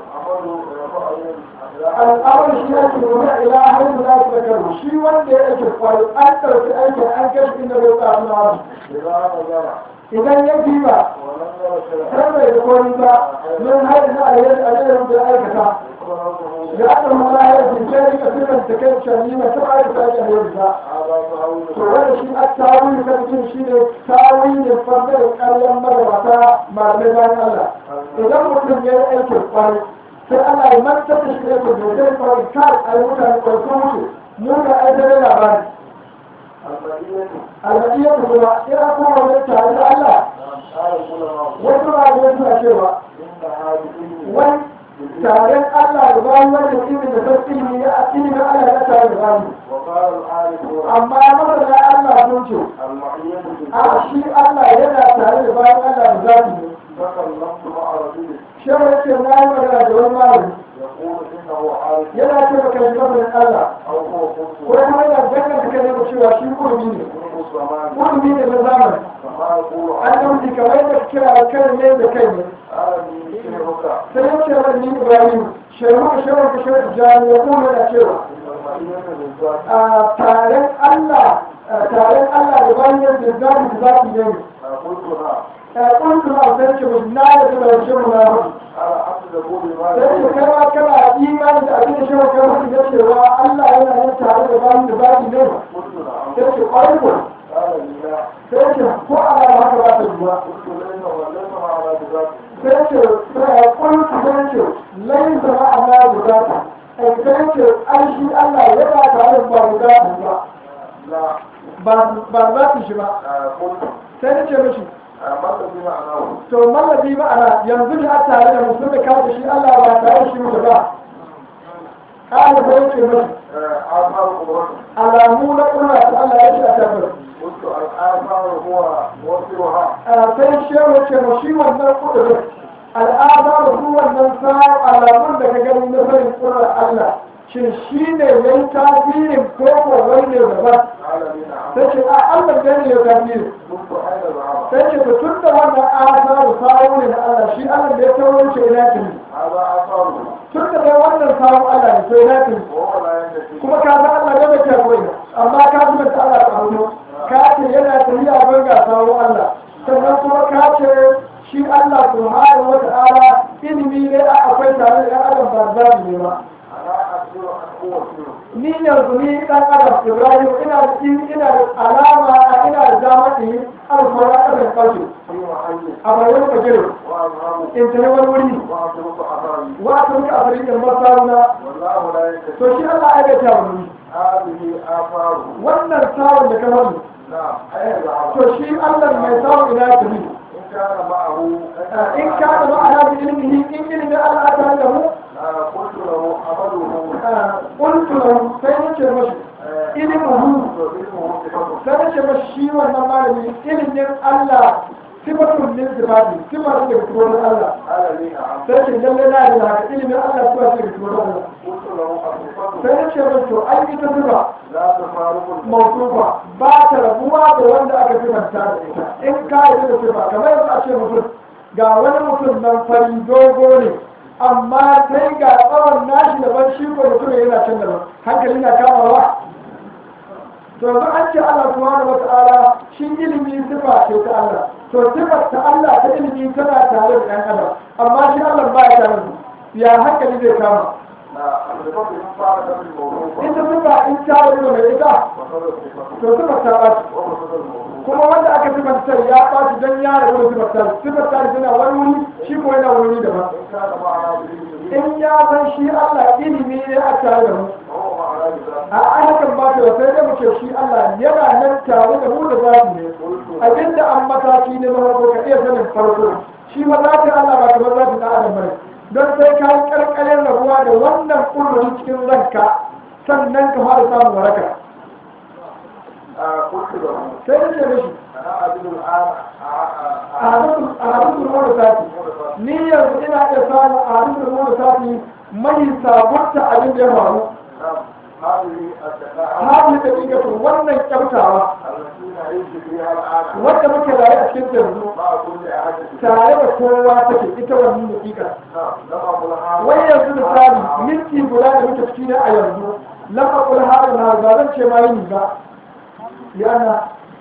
العمل يرفع al'amar shi ake nuna ila har da za su da karo shi wanda ya aikin koyi an ɗauki aikin an kai shi inda zai tsafi na wani إذا نظر idan ya diba ولم ير شيئا sai bai da koyi ba min har da alheri alherin da aikata يكون ya aka mala ya jinkari ka sirrin ta kai shani mai taɓa aikata aikin alheri ba هذا تهويل to wanda shi a tawili kan cin shi ne tawili fardar ƙaryan magabata malamai bayan Allah idan mutum ya yi aikin kwari sai Allah ya manta da shi da kuma zai kwari kai a yi mutane kwarko mutu mu da aikata labari المدينة almadiyya ta kuma ina kuma wani tare da Allah قال العلماء wasu malamai suna cewa إن هذه wani taren Allah da bayan wanda ilimin da san ilimi ya ilimin Allah ya tare da bayan وقال العارفون amma masana Allah sun ce المعية a shi Allah yana tare da bayan Allah da zafi ne تكلمت مع رجل shehu yake na yi magana da wani malami يقول إنه عارف yana ce maka shi masanin Allah أو هو ko قدس kuma yana danganta kai da cewa shi kurmi ne منذ زمان kurmi ne na zamani فما يقول an dauki kamar da kira kai ne da kai ne قال لي شيخك sai ya ce wa ni Ibrahim shehu ka shehu ka shehu jani ya kuma yana cewa إن المعية للذات a taren Allah a taren Allah da bayan da zafi da zafi ne قلتها kuntu ma sai ce mu na da da shehu na hudu على عبد يقول لما sai ce kai ma kana imani da abin da shehu ka hudu da cewa Allah yana yin tare da bayan da zafi ne قلت نعم sai ce kwarai ko قال لي لا sai ce ko ala haka ba ta duba قلت ليس وليس على بذاته sai ce sai kuntu sai ce lai zama ana guda ta sai ce an shi Allah ya ba tare ayar ba guda ba لا ba ba za ta shi ba قلت sai na ce mishi ماذا بمعناه to mallabi ma'ana yanzu da a tare da mutum da kawo shi Allah ba tare da shi mutu ba ƙara da yake mishi آثار قدرته alamu na ƙura ta Allah ya ce a tabbata قلت الآثار هو موفرها sai shewa ce ma shi wannan kudurin al'ada da su wannan sa alamun da ka gani na sanin kudurin Allah shin shi ne ya yi tasirin ko ko wani ne daban العالمين عم sai ce a Allah gani ya tasiri قلت أين العرب sai ce to tun da wannan asa da sawo ne na Allah shi Allah da ya tawo ce ina tuni هذا آثاره tun da dai wannan sawo Allah ne to ina tuni وهو لا ينتهي kuma ka san Allah gaba ke koyi amma ka zuba ta Allah ta hannu ka ce yana tafiya ban ga sawo Allah sannan kuma ka ce shi Allah subhanahu wa ta'ala ilimi ne a akwai tare da ɗan adam ba za ne ba أنا أخبر أن هو سر ni yanzu ni ɗan adam Ibrahim ina da ina da alama ina da zamani alfara ƙasan ƙarshe في محل a bayan fajiri وأذهب in tafi wani wuri وأترك أثري wa a turka a farikin masaruna والله لا ينتهي to shi Allah ya gaita wani هذه آثاره wannan sawun da ka faɗi نعم أين العرب to shi Allah mai sawun ina tafi إن كان معه in ka da ma'ana bi ilmihi in ilimin Allah ta da mu آه، قلت له عمله qultu lahu sai nace mashi ilmuhu وعلمه صفته sai nace mashi shi wannan malami ilimin Allah sifatun min sifati sifatu daga tuwon Allah قال لي نعم sai ce lalle na da haka ilimin Allah sifa ce daga tuwon Allah قلت له الصفة sai nace mashi to ai ita sifa لا تفارق الموت mawsufa ba ta rabuwa da wanda aka sifanta da ita in ka yi da sifa kamar yanzu a ce mutum ga wani mutum nan fari dogo ne amma sai ga tsawon nashi daban shi ko mutum yana can daban hankali na kamawa to yanzu an ce Allah subhanahu wata'ala shi ilimi sifa ce ta Allah to sifar ta Allah ta ilimi tana tare da ɗan adam amma shi Allah ba ya tare da su. ya hankali zai kama لا الصفة من فارق الموضوع ita sifa in ta wani mai ita وصل الصفة to sifar ta ɓaci وصل الموضوع kuma wanda aka sifanta ya ɓaci don ya rabu da sifanta sifanta tana wani wuri shi ko yana wani wuri daban إن كان معنا بالعلم in ya san shi Allah ilimi ne a tare da mu وهو معنا بذاته a ayyukan ba ta sai da muke shi Allah yana nan tare da mu da zafi ne abinda an mataki ne na farko ka iya sanin farko shi ma zafi Allah ba kamar zafi na adam bane don sai ka yi karkarin rabuwa da wannan kullum cikin ranka sannan ka fara samun waraka آه، قلت له sai da ce mishi أنا أجد الآن a hadisun ruwa sati ni yanzu ina iya samun a hadisun ruwa sati mai sabunta abin da ya faru نعم هذه الدقائق hali da ɗigatu wannan kyautawa التي نعيش فيها الآن wanda muke rayu a cikin yanzu مع كل أحد tare da kowa take ita wannan daƙiƙa نعم لما قلها wai yanzu misali minti guda da muke ciki ne a yanzu lafa kula harin na ba zan ce ma yini ba yana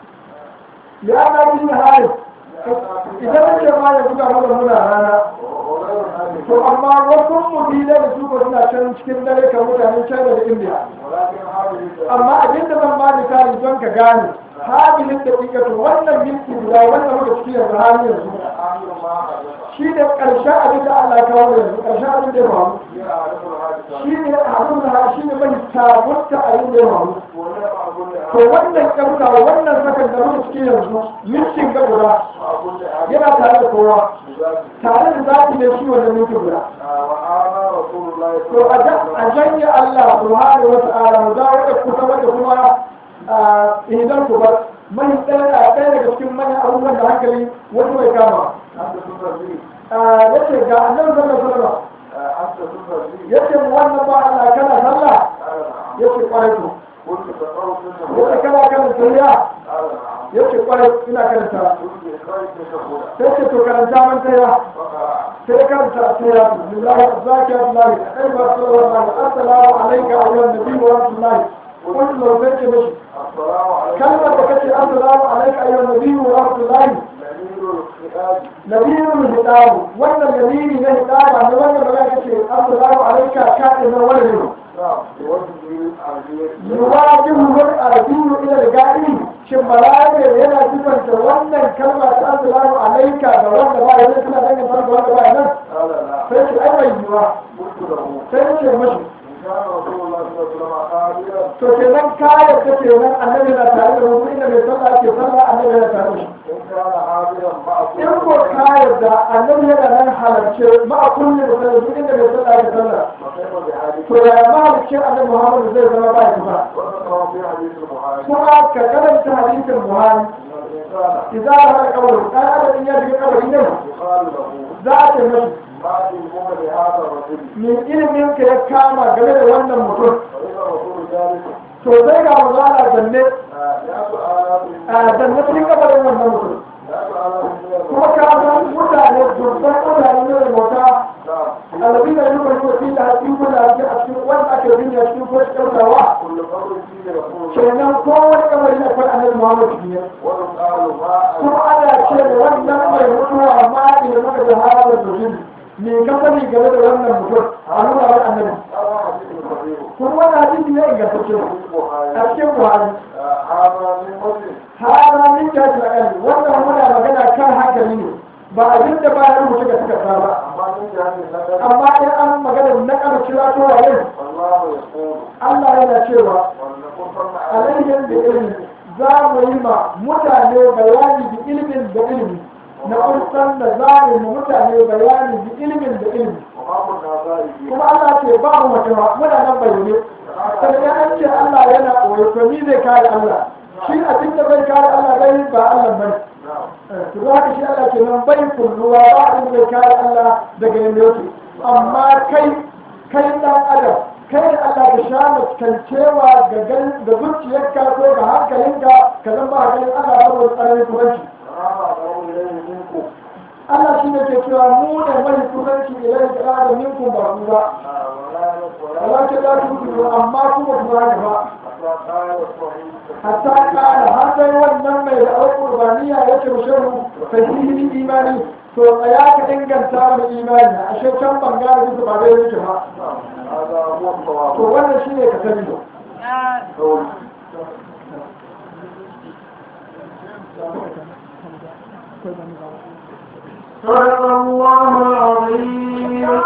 yana yin harin idan muke ma yanzu ga mu da muna rana وغير هذه to amma wasu mutane da su ko suna can cikin dare kan mutanen China da India ولكن هذه amma abin da zan ba misali don ka gane habilin da kika to wannan minti guda wannan muka ciki yanzu hali yanzu آخر ما حدث shi ne ƙarshen abin da Allah ya kawo yanzu ƙarshen abin da ya faru هي أعرف الحادثة shi ne abin da shi ne mai sabunta abin da ya faru ولا مع كل to wannan ƙarfa wannan sakan da muka ciki yanzu mintin ga guda مع كل أحد yana tare da kowa بذاته tare da zafi ne shi wannan mintin guda وآنا رسول الله to صلى a الله jan- a janye Allah subhanahu wa ta'ala mu dawo da kusa wanda kuma idan ku bar mai ɗaya a ɗaya daga cikin manyan abubuwan da hankali wani mai kama أنت تصلي yace ga annabi sallallahu alaihi wasallam أنت تصلي yace mu wannan ba Allah kana sallah قال نعم yace kwarai to قلت تقرأ منه yace kana kana tayya قال نعم yace kwarai ina karanta قلت إخراج تشهد sai ce to karanta man tayya فقرأ sai karanta tayya billahi zakiyatu lahi ayyuha sallallahu assalamu alayka ayyuhan nabiy wa rahmatullahi قلت له sai ce mishi السلام عليكم kalmar da kace assalamu alayka ayyuhan nabiy wa rahmatullahi نبيل الخطاب nabiyul hidabu wannan nabiyyi na hidaba ne wannan magana kace assalamu alayka ka'in wal نعم بوجه العربية yuwajihu wal arabiyyu ila al-ga'ib shin malaika yana sifanta wannan kalma ta assalamu alayka da wanda ba yana tana dangin farko wanda ba nan قال لا sai ce ai bai yiwa قلت له sai ce mashi إن كان رسول الله صلى الله عليه وسلم قادرا to kenan ka yarda kenan annabi na tare da mu inda mai sallah ke sallah annabi na tare da shi إن كان حاضرا مع كل in ko ka yarda annabi yana nan halarce ma a kulli da sallah duk inda mai sallah ke sallah فكيف بحديث to ya mahalicin annabi Muhammad zai zama ba shi ba وذكر في حديث المعاني kuma ka karanta hadisin Buhari أن الإنسان idza ra qabru dan adam ya shiga kabari ne يقال له za a ce mashi ما علمك بهذا الرجل min ilimin ka ya kama game da wannan mutum فإذا الرسول ذلك to sai ga mazala zanne لا سؤالات a zanne cikin kabarin wannan mutum لا سؤالات من kuma ka san mutane dubban mutane ne da mota نعم alabi da yi wani wasu da haƙi kuna haƙi a cikin wanda ake binya cikin ko ɗaukawa كل قبر فيه رسول kenan kowane kamari na kwan annabi muhammad ne ويقال ما kuma ana ce da wannan mai mutuwa ma ne maka da harar da zuwa me ka sani game da wannan mutum a nuna wa annabi هذا حديث صحيح kuma wannan hadisi ne ingantacce في البخاري a cikin buhari هذا من مسلم hana min ta da kan wannan muna magana kan hankali ne ba abin da ba ya rubuta ga suka ba أما من جهة النكر amma in an magana na kama kira to waye فالله يقول Allah yana cewa ولنكن صنع alayyan da ilimi za mu yi ma mutane bayani da ilimin da ilimi na kusan da za mu yi ma mutane bayani da ilimin da ilimi وما كنا ذلك kuma Allah ce ba mu mace ba muna nan bayyane sannan an ce Allah yana koyo to ni zai kare Allah shi a cikin da bai kare Allah bai ba Allah bane نعم to za ka shi Allah ke nan bai kulluwa ba abin da kare Allah daga yanda yake amma kai kai dan adam kai da Allah ka sha mutancewa ga gan da zuciyarka ko ga hankalinka ka zan ba ganin Allah saboda tsananin kuranci فهذا أقرب إليه منكم Allah shi ne ke cewa mu ne mai kuranci ilai da da minkum ba ku ba ولا ولا walakin la tu'minu amma kuma ku ba haka ba حتى قال الصحيح hatta kana har sai wannan mai da alƙurbaniya ya ce shehu sahihin imani to tsaya ka inganta mu imani a can bangare bisa ba dai yake ba نعم هذا هو to الصواب wannan shine ka sani قول صدق الله العظيم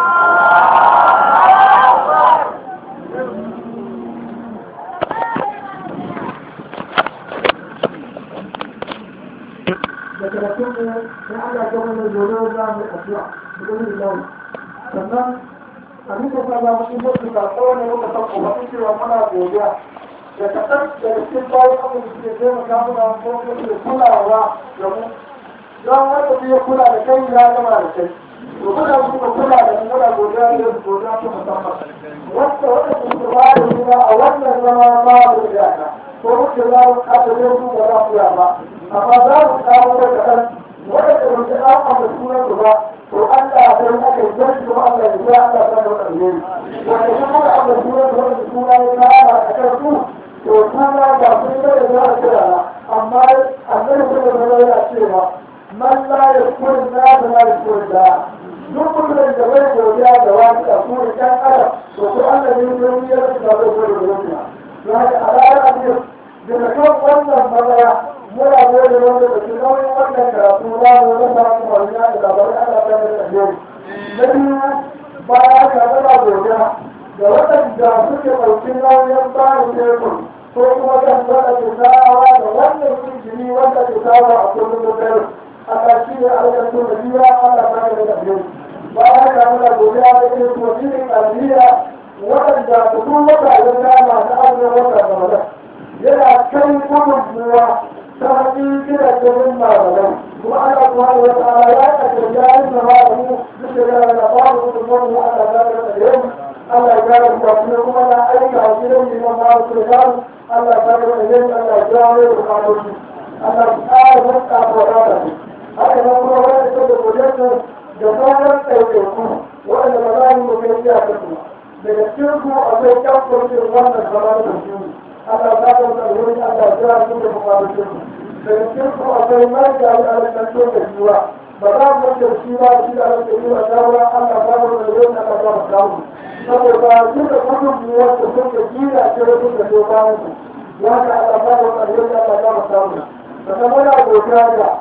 da karatun mu na Allah ga wannan gobe za mu addu'a da Allah sannan abin da ba mu shi mutu ka tsawon muka san kuma cewa muna godiya da kaɗan daga cikin bayan abin da suke taimaka mana ko suke kulawa da mu don wanda zai kula da kai ya gama da kai to muna suka kula da mu muna godiya da su godiya ta musamman wanda wanda suke ba da gida a wannan zama ba da iyaka ko muke za mu kada zai su ba za ku ya ba amma za mu kawo da kaɗan wanda da muke an amma sunan su ba to Allah ya san aka yi zai kuma Allah ya sa Allah ya san alheri wanda kuma amma sunan su wanda suna ya kara a kan su to kuma ba sun da za a kira amma annabi sallallahu alaihi wasallam yana cewa man la yashkur na da la yashkur da duk mutumin da bai godiya da wani da su ne kan adam to ko Allah ne ya yi ya da bai godiya da wani ya ga alaya abin da da kan wannan magana muna gode wanda da ke nauyin wannan karatu na mu da ba mu wani da labarin Allah ta da alheri na biyu baya ka da godiya da waɗanda suke ɗauki nauyin bayan tekun ko kuma kan zana ke sawa da wannan injini wanda ke sawa a kullum da dare a ƙarshe ne a wajen tun da biya ana fara da ɗabi'u bayan ka muna godiya da ke su wajen ƙarfiya waɗanda su kun wata ya kama na azumin wata ramadan yana kai gudunmuwa ta hannun kira ganin malamai kuma ana kuma da wata ala ya ƙasar yayin da malamu duk da yana da babu gudunmuwa mu ana zama da ɗabi'u Allah ya gane ku kuma kuma na aika a gidan liman ma su da gano Allah ya gane da yin Allah ya gane da kwanoci Allah ya ƙara wata fara da su haka nan kuma wanda ta da gudunmu da sauran ɗaiɗaiku waɗanda ba za mu kai iya ta su daga cikin ku akwai kyakkwacin wannan zama da su Allah ya gane da yin Allah ya gane da kwanoci daga cikin ku akwai marga da alaƙanto da jiwa ba za mu da shi ba shi da alaƙanto da shawara Allah ya gane da yin Allah ya gane saboda duka gudunmuwar da suka gina ce da suka zo bayan su ya ka alama da ƙarfi da ta gama samu sannan muna godiya ga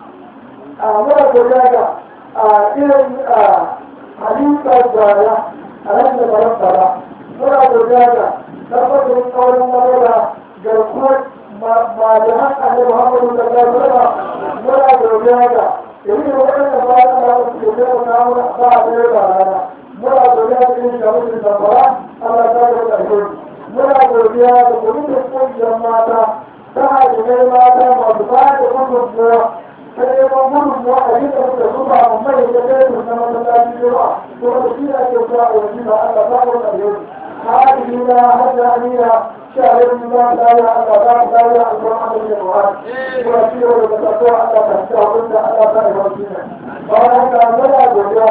a muna godiya ga a irin a halitta gwaya a nan da baran bara muna godiya ga tabbatar tsawon lamura garkuwar malaman annabi muhammadu sallallahu alaihi wasallam muna godiya ga irin waɗanda ba a da su ke taimaka mana ba a ɗaya ba rana muna godiya ga irin shawarar zamfara Allah ta ga ƙarfi muna godiya ga kwamitin ƙungiyar mata ta hajjimai mata masu ba da gudunmuwa ta neman gudunmuwa a yi da suka zuba a mai da kai na masallaci yawa kuma da shi ake zuwa a yanzu ba Allah ta ga ƙarfi هذه لا هدانية شهر ما لا يعلم لا يعلم عن الجواب ويسير وتتبع على تستوعب على فهم الدين فهذا ملا بوجا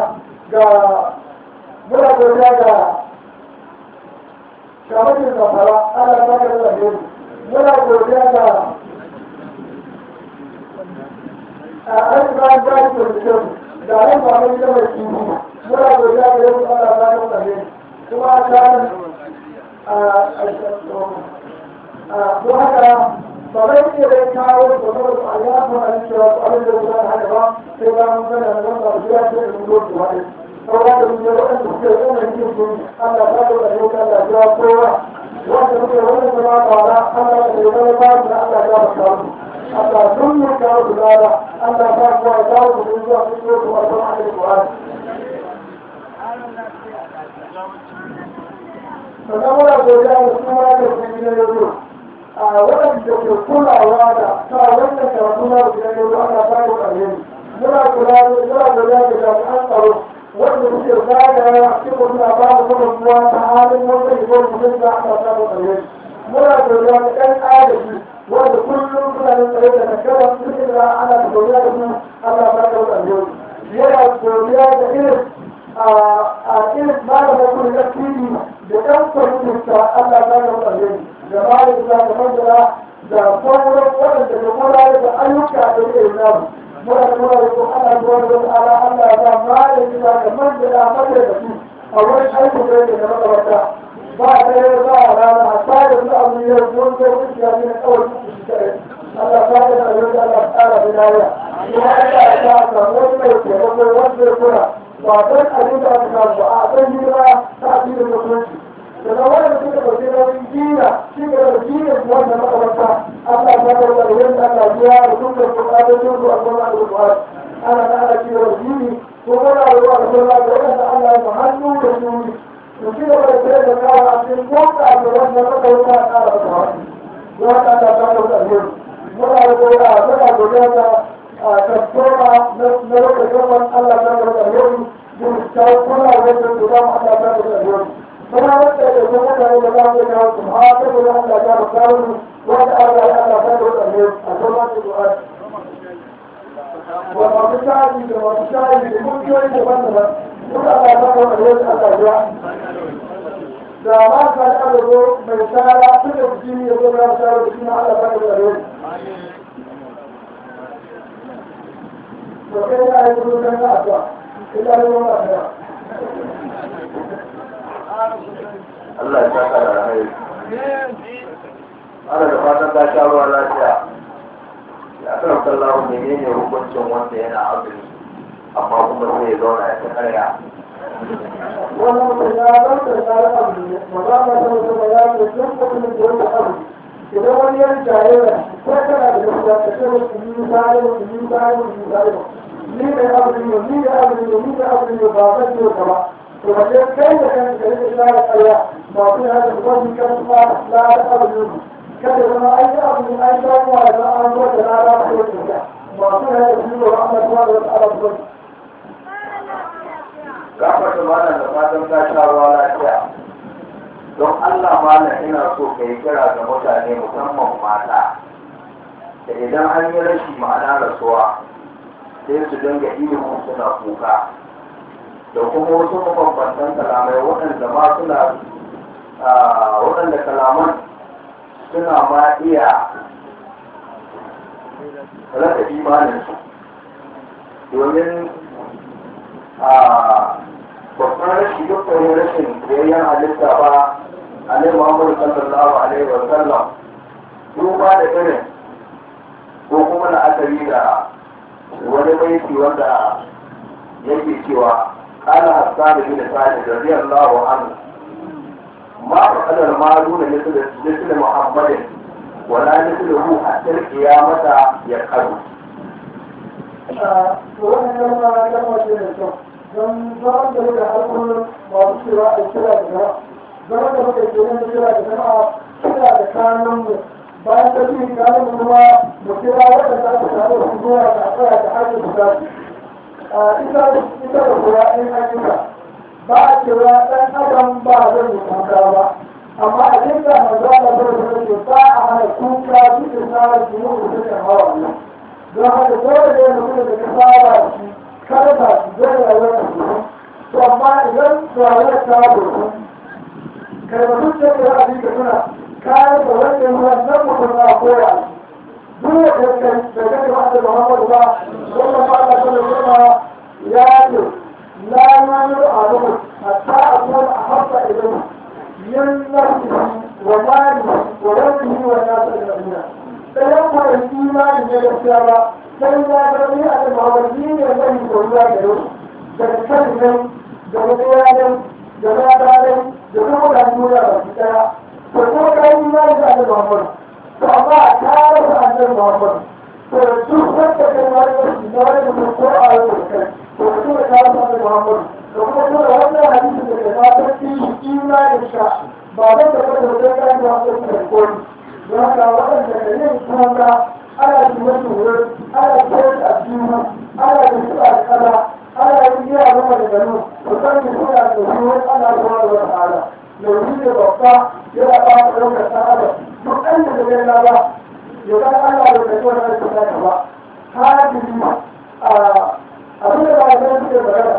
ملا بوجا شامل الزفرة على فكر الأهل ملا بوجا أيضا ذلك الجسم دائما ما من يوم ملا بوجا يوم على فكر الأهل kuma kan don haka ba zai iya dai kawo da kuma a ya fi a cewa su abin da guda haka ba sai ba mun gana da wanda a jiya ce da mun zo wani sauran da mun yi waɗanda suke yana yin sun Allah ta da yau kan da ya kowa wanda muke wannan zama bara Allah da ya zama ba da Allah ya ba kawo Allah sun mu kawo da dara Allah ta kuwa ya kawo da zuwa cikin su a zama a cikin sannan muna godiya da suna da kuma na yanzu a waɗanda ke kulawa da sa wannan karatu na da yanzu ana samun alheri muna kula da muna godiya da jami'an tsaro wanda suke zagaya cikin suna ba da gudunmuwa ta halin wanda ke gwada mutum da ana samun alheri muna godiya da ɗan agaji wanda kullum suna da tsaye da takarar cikin da ana godiya da su ana samun alheri yana godiya da irin a irin malamin kuma na fili da ɗan kwamitinsa Allah ta ga mutane da malamin da da mandara da sauran waɗanda da gudanar da ayyuka da ke namu muna da muna da kuma Allah ta wani wani ala Allah ya malamin da da mandara mandara da su a wani aiki da yake da makaranta ba a ɗaya ba a rana a tsarin su abu yau don zai wuce ya ne kawai su su kare Allah ta ga da yau da Allah ta ƙara da lafiya kuma Allah ya ta samu wani mai taimako wanda ya kula ba don abin da aka samu ba a san hira ta addinin musulunci daga wanda suka ɗauki nauyin jina shi ga da jinin wannan makamanta Allah ta ga da yadda Allah ya da dukkan bukatun su a kuma alƙur'ani ana da ana cewa jini ko muna ruwa da kuma da wanda Allah ya hannu da shuni to shi da wanda sai da kawo a cikin koka da wannan makamanta a ƙara da wani wanda Allah ta ga da yau muna da godiya muna godiya da tattoma na lokacin Allah ta ga da yau kyau kuna wanda su zama Allah ta da yau kuma wanda da kuma mutane da za mu yi kawo su ha ta da Allah ta da kawo wanda Allah ya Allah ta da yau a kuma da du'a wa masu shayi da masu shayi da kungiyoyi daban-daban duk Allah ta da yau Allah ya da ma ka da zo mai tsara tun da jini ya zo ya tsara da shi ma Allah ta da yau to kai ya yi gudu kan addu'a Allah ya saka da rai. Ana da fatan ta sha ruwa lafiya. Ya kan sallahu menene hukuncin wanda yana azumi amma kuma sai ya zauna ya ta karya. wannan mutum ya zarta da tsara abu ne maza ma ta mutum ya ce duk mutumin da wanda abu idan wani yan jayayya ko kana da gaskiya ka ce musu yi zai musu yi zai musu yi zai ni da abu ne ni da abu ne ni da abu ne ba zan yi ka ba to ba sai kai da kanka ka rike shara ƙarya ba su ya da wani kan kuma la da abu ne kada zama ai da abu ne ai da kuma da an zo da la da ko ta ba su ya da shi ba amma kuma da abu ne Gafar da malam da fatan ta sha ruwa lafiya. Don Allah malam ina so ka yi kira ga mutane musamman mata. Da idan an yi rashi ma'ana rasuwa sai su dinga ilimin suna kuka. Da kuma wasu mabambantan kalamai waɗanda ma suna waɗanda kalaman suna ma iya rasa imaninsu. Domin a babban rashi dukkanin rashin biyayyen halitta ba a nai muhammadu sallallahu alaihi wa sallam duba da irin ko kuma la'akari da wani baiti wanda yake cewa قال حسان بن سعد رضي الله عنه ma fa'alar maluna misli muhammadin wala mislihu hatta qiyamata ya karu wannan kalma kalma ce mai kyau don zaman da muka harkar masu cewa a kira da jama'a zaman da muka ke yin kira da jama'a kira da kanun mu bayan ta fi kanun mu kuma mu kira waɗanda aka samu su zuwa da tsaya da hajji su zasu ita ita da kuwa in ayyuka ba a cewa ɗan adam ba zai yi kuka ba amma a jinka manzo Allah bai da ke ba a hana kuka cikin tsara jini da suka hawa Allah don haka dole ne mutum da ka saba shi kada ba shi zai rayuwar da su to amma idan rayuwar ta gudu kai ba duk da ya abin ka tuna kayan da wanda ruwan nan mutum na koya duk da kai da kai ba da Muhammadu ba wannan ba Allah sallallahu alaihi ya ce la yamiru ahadukum hatta akuna ahabba ilayhi min nafsihi wa malihi wa rabbihi wa nasi ajma'in ɗayan kwanan imani ne gaskiya ba sai ya gani a da mawarki ne zai koyuwa da yau daga kan nan da wani yanar da labarai da kuma da nuna da su ɗaya to ko ka yi imani da annabi muhammad to amma a tare da annabi muhammad to duk wanda kai wani wasu na wani mutum ko a yau da kai to ka tura tare da annabi muhammad da kuma tura wannan hadisin da kai ma ta fi imanin ka ba zan da kada da kai kan da wasu da kori don haka waɗanda da yin kuma ana yi wasu wurin ana koyar da addini ana yi su a kala ana yi yi a zama da gano musamman suna da wurin ana zuwa da wata ala lauyi ne babba yana ba da ɗaukar ta ala duk ɗan da da yana ba ya ga Allah da kai wani aiki na ba hadiri a abin da ba da suke magana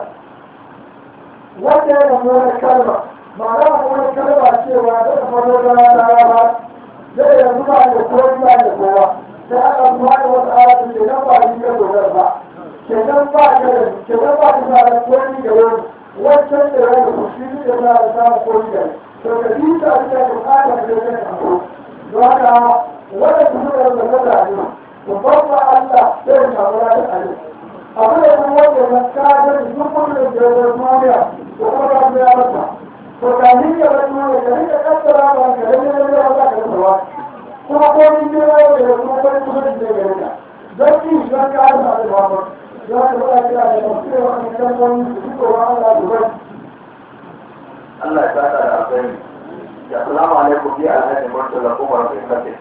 wanda ya zama wani kalma ma'ana wani kalma cewa da kamar wani rana ba zai yanzu ba da kowa ba da kowa sai aka kuma da wasu ayatun ke nan ba ni ka dogara ba ke nan ba ka da ke nan ba ka da kowa da wani wancan da wani ku shi ne da za a samu kowa da to ka bi ta da ka fara da kai ka ko don haka wannan kuma da wannan mutane to babba Allah sai ya samu da Allah abu da kuma wanda ya ka da duk wanda da ya duniya ko kuma da ya mata to ka ni ya wani ne ka ni ka kaddara ba ka da ne da ya ba ka da kuma ko ni ne ya da kuma ko ni kuma da ya ga dan ki dan ka da da ba ya ka ba ka da mutum wani kan wani su ko Allah da ba Allah ya saka da alkhairi ya assalamu alaikum bi alhaji murtala umar bin khatib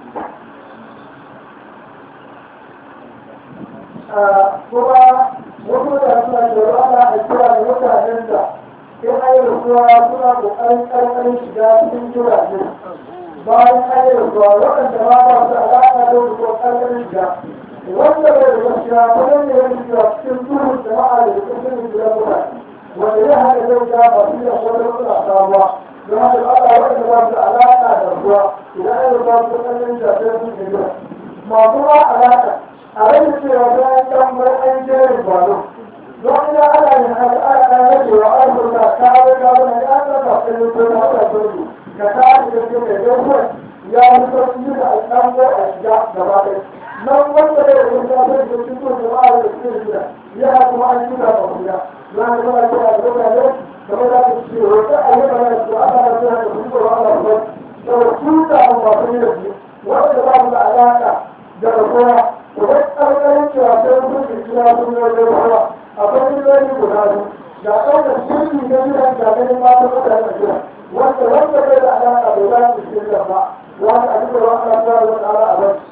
kuma wasu da suna da ana a kira da mutanen da in an yi rasuwa suna ƙoƙarin ƙarƙarin shiga cikin jiragen bayan an yi rasuwa waɗanda ma ba su alaƙa da wasu ƙarƙarin shiga wanda bai da gaskiya wajen da ya shiga cikin duhun jama'a da cikin gidan mutane wanda ya haka zai ga ba su da wata suna samuwa don haka Allah waɗanda ba su alaƙa da ruwa idan an yi rasuwa su ƙarƙarin shiga sai su shiga masu ma alaƙa a rage cewa bayan ɗan bar an jerin gwano don ina ana yin haka ana ɗan rage wa afirka ta haɗa ta wani ya ɗaga ɗin ko ta haɗa sauki ka ta haɗa da ke mai ɗaukar ya yi sauki da ɗan ko a shiga gaba ɗaya nan wanda da ya ta zai da cikin jama'a da suke shiga ya kuma an shiga ba shiga za ka zama kira da mutane kamar da ka ce wata ayyuka na su ana da suna da su ko ana da su da su ta masu yi da su wanda ba su da alaƙa da rasuwa idan ƙarƙarin cewa sai sun fi kira sun yi wajen ruwa akwai miliyoyi guda biyu ga ɗaukar shirki na gidan da ganin mata mutane a gida wanda wanda bai da alaƙa bai za su shirya ba wanda a duka wa ana fara wani ala a bai.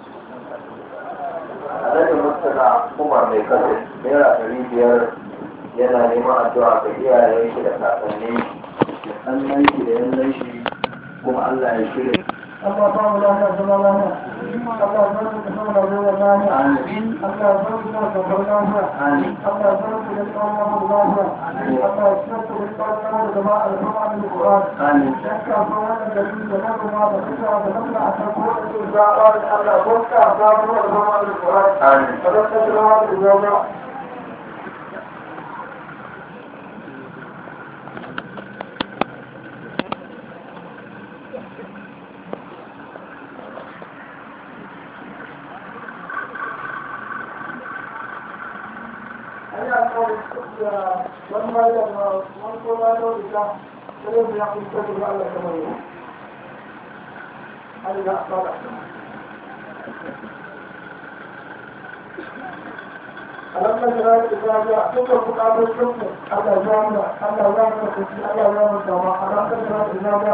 alhaji murtala umar mai kasa naira ɗari biyar yana neman addu'a ga iyayen shi da kakanni da sannan shi da yannan shi kuma Allah ya shirya Allah ba mu lafiya zama lafiya. Allah ba mu da zama lafiya lafiya. Allah ba mu da zama lafiya. Allah ba mu da zama lafiya. Allah ya shirya da kwallon da zama alfama da Qur'an. Shakka ba wannan da da na kuma da kuka da kuma a kan ko da zaɓa da Allah ko ka ba mu da zama da Qur'an. Kada ka zama da zama. Ana kawai da wani bayan wani kowa da wani sai mu ya kusa da Allah kamar yau Allah ya fara alamma jira da zaga dukkan bukatun shirku Allah ya mu Allah ya mu kuci Allah ya mu dama alamma jira da zaga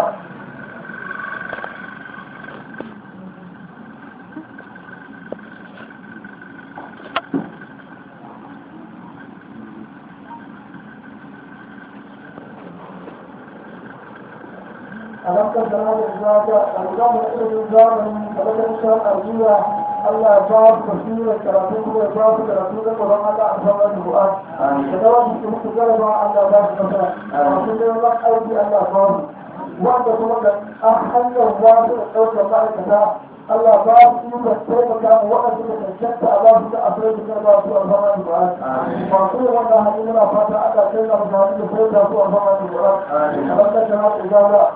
ألم تجعل الإزواج الإمام يقول الزامن فلك إشاء أرجوها الله يجاب كثيرا كراتين ويجاب كراتين ولم الله أنزل القرآن فدوام يمكن جلب الله باب مثلا وكل الله أيدي الله قام وأنت تقول أحل الله الأوجه بعد كذا الله باب يمكن كيف كان وقت الشك الله أفراد كذا في أربعة القرآن وأقول والله إننا فاتح الله كيف نفعل بفرد في أربعة القرآن ألم تجعل الإزواج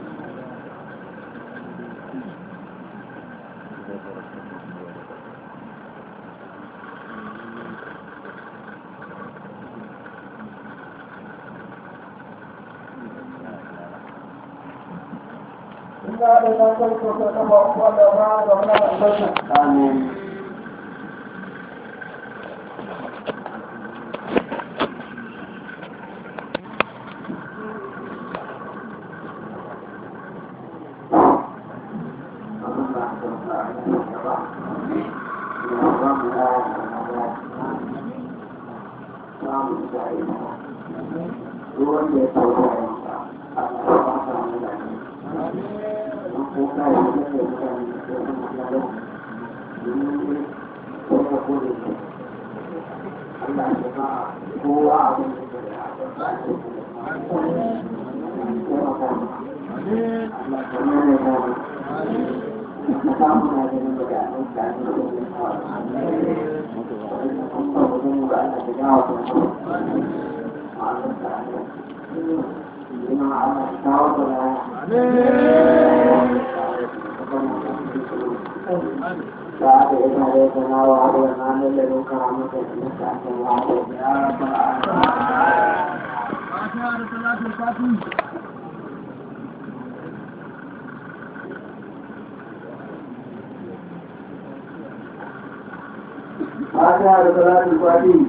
إنا إلى ذلك وكما قال ما ربنا أنزلنا آمين فاتحة لصلاة الفاتحة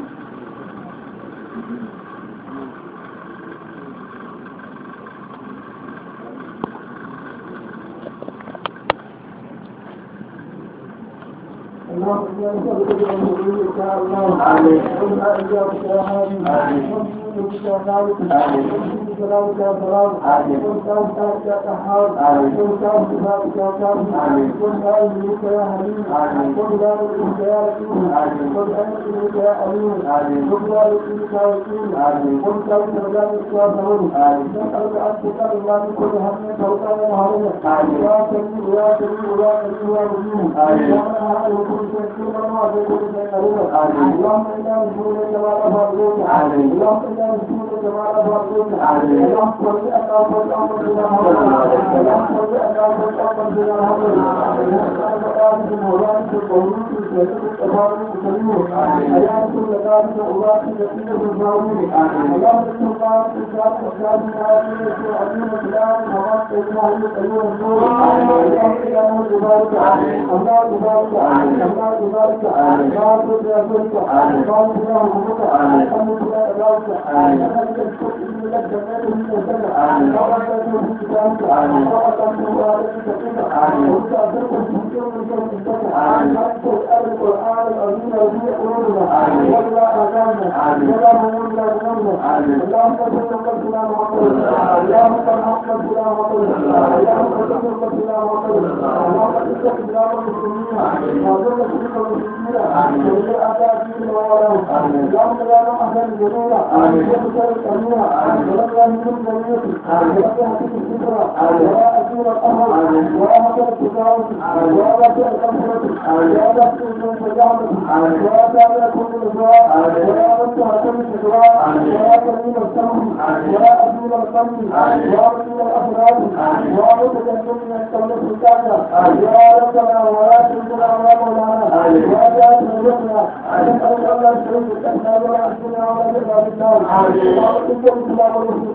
اللهم إنا نسألك بأن شاء الله آمين. وإنا إياك يا هادي آمين. ونسألك يا خالق آمين. ونسألك سلامك يا سلام آمين. ونسألك يا قهار آمين. ونسألك صفاتك يا كامل آمين. ونسألك يا حليم آمين. ونسألك يا رحيم آمين. ونسألك يا أمين آمين. ونسألك يا وكيل آمين. ونسألك رجائك يا صبر آمين. نسألك أن تقبل الله من كل هم توقع وهرم آمين. يا سميع يا سميع يا قريب يا مجيب آمين. يا من هذا كل شيء كل ما هو كل شيء قريب آمين. اللهم إنا نسألك كما أفضلك آمين. اللهم إنا نسألك كما أفضلك آمين. اللهم صل على محمد بن محمد اللهم صل على محمد بن محمد اللهم بارك وبارك وبارك وبارك وبارك وبارك حياة كل ذلك وبارك يقين بالظالمين اللهم إن الله تجعل وكان هذه العظيم الكلام وما تجعل أيها النور اللهم إنا نبارك الله تبارك الله تبارك الله تبارك الله تبارك الحمد لله ذلك أنك تشكر لك جنات من الجنة وقد تكون في كتابك وقد تكون عليك كتابك وانت أدرك في كل من الجنة حتى القرآن العظيم الذي قلوبنا ولا أذاننا ولا همومنا ذنوبنا اللهم صل وسلم على محمد اللهم صل محمد بلا محمد اللهم صل محمد بلا محمد اللهم اتق بلا المسلمين وذل شرك المسلمين وذل أعداء الدين وولهم اللهم لا نحزن جنونا وبشر الأمينة ولم يهدم جميعك ولم يهدم الفكرة ولا أسير الأمر ولا مكان التجارة ولا بشر الأمرة ولا بشر التجارة ولا تابع كل الإجراء ولا مكان كل الإجراء ولا كريم السمع ولا أسير القلب ولا أسير الأفراد ولا متجنب من التولد الكافر يا ربنا ولا تنزل على مولانا ولا تنزل ربنا نسأل الله الشريف الأسماء ولا أسماء ولا جزاء بالنار ولا تنزل الإسلام والمسلمين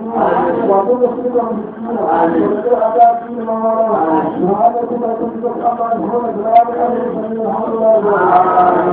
وكل صدق مسكينا وذكر عذاب فيه ما وراء وهذا كما كنت أما يهون جلال أمر الحمد لله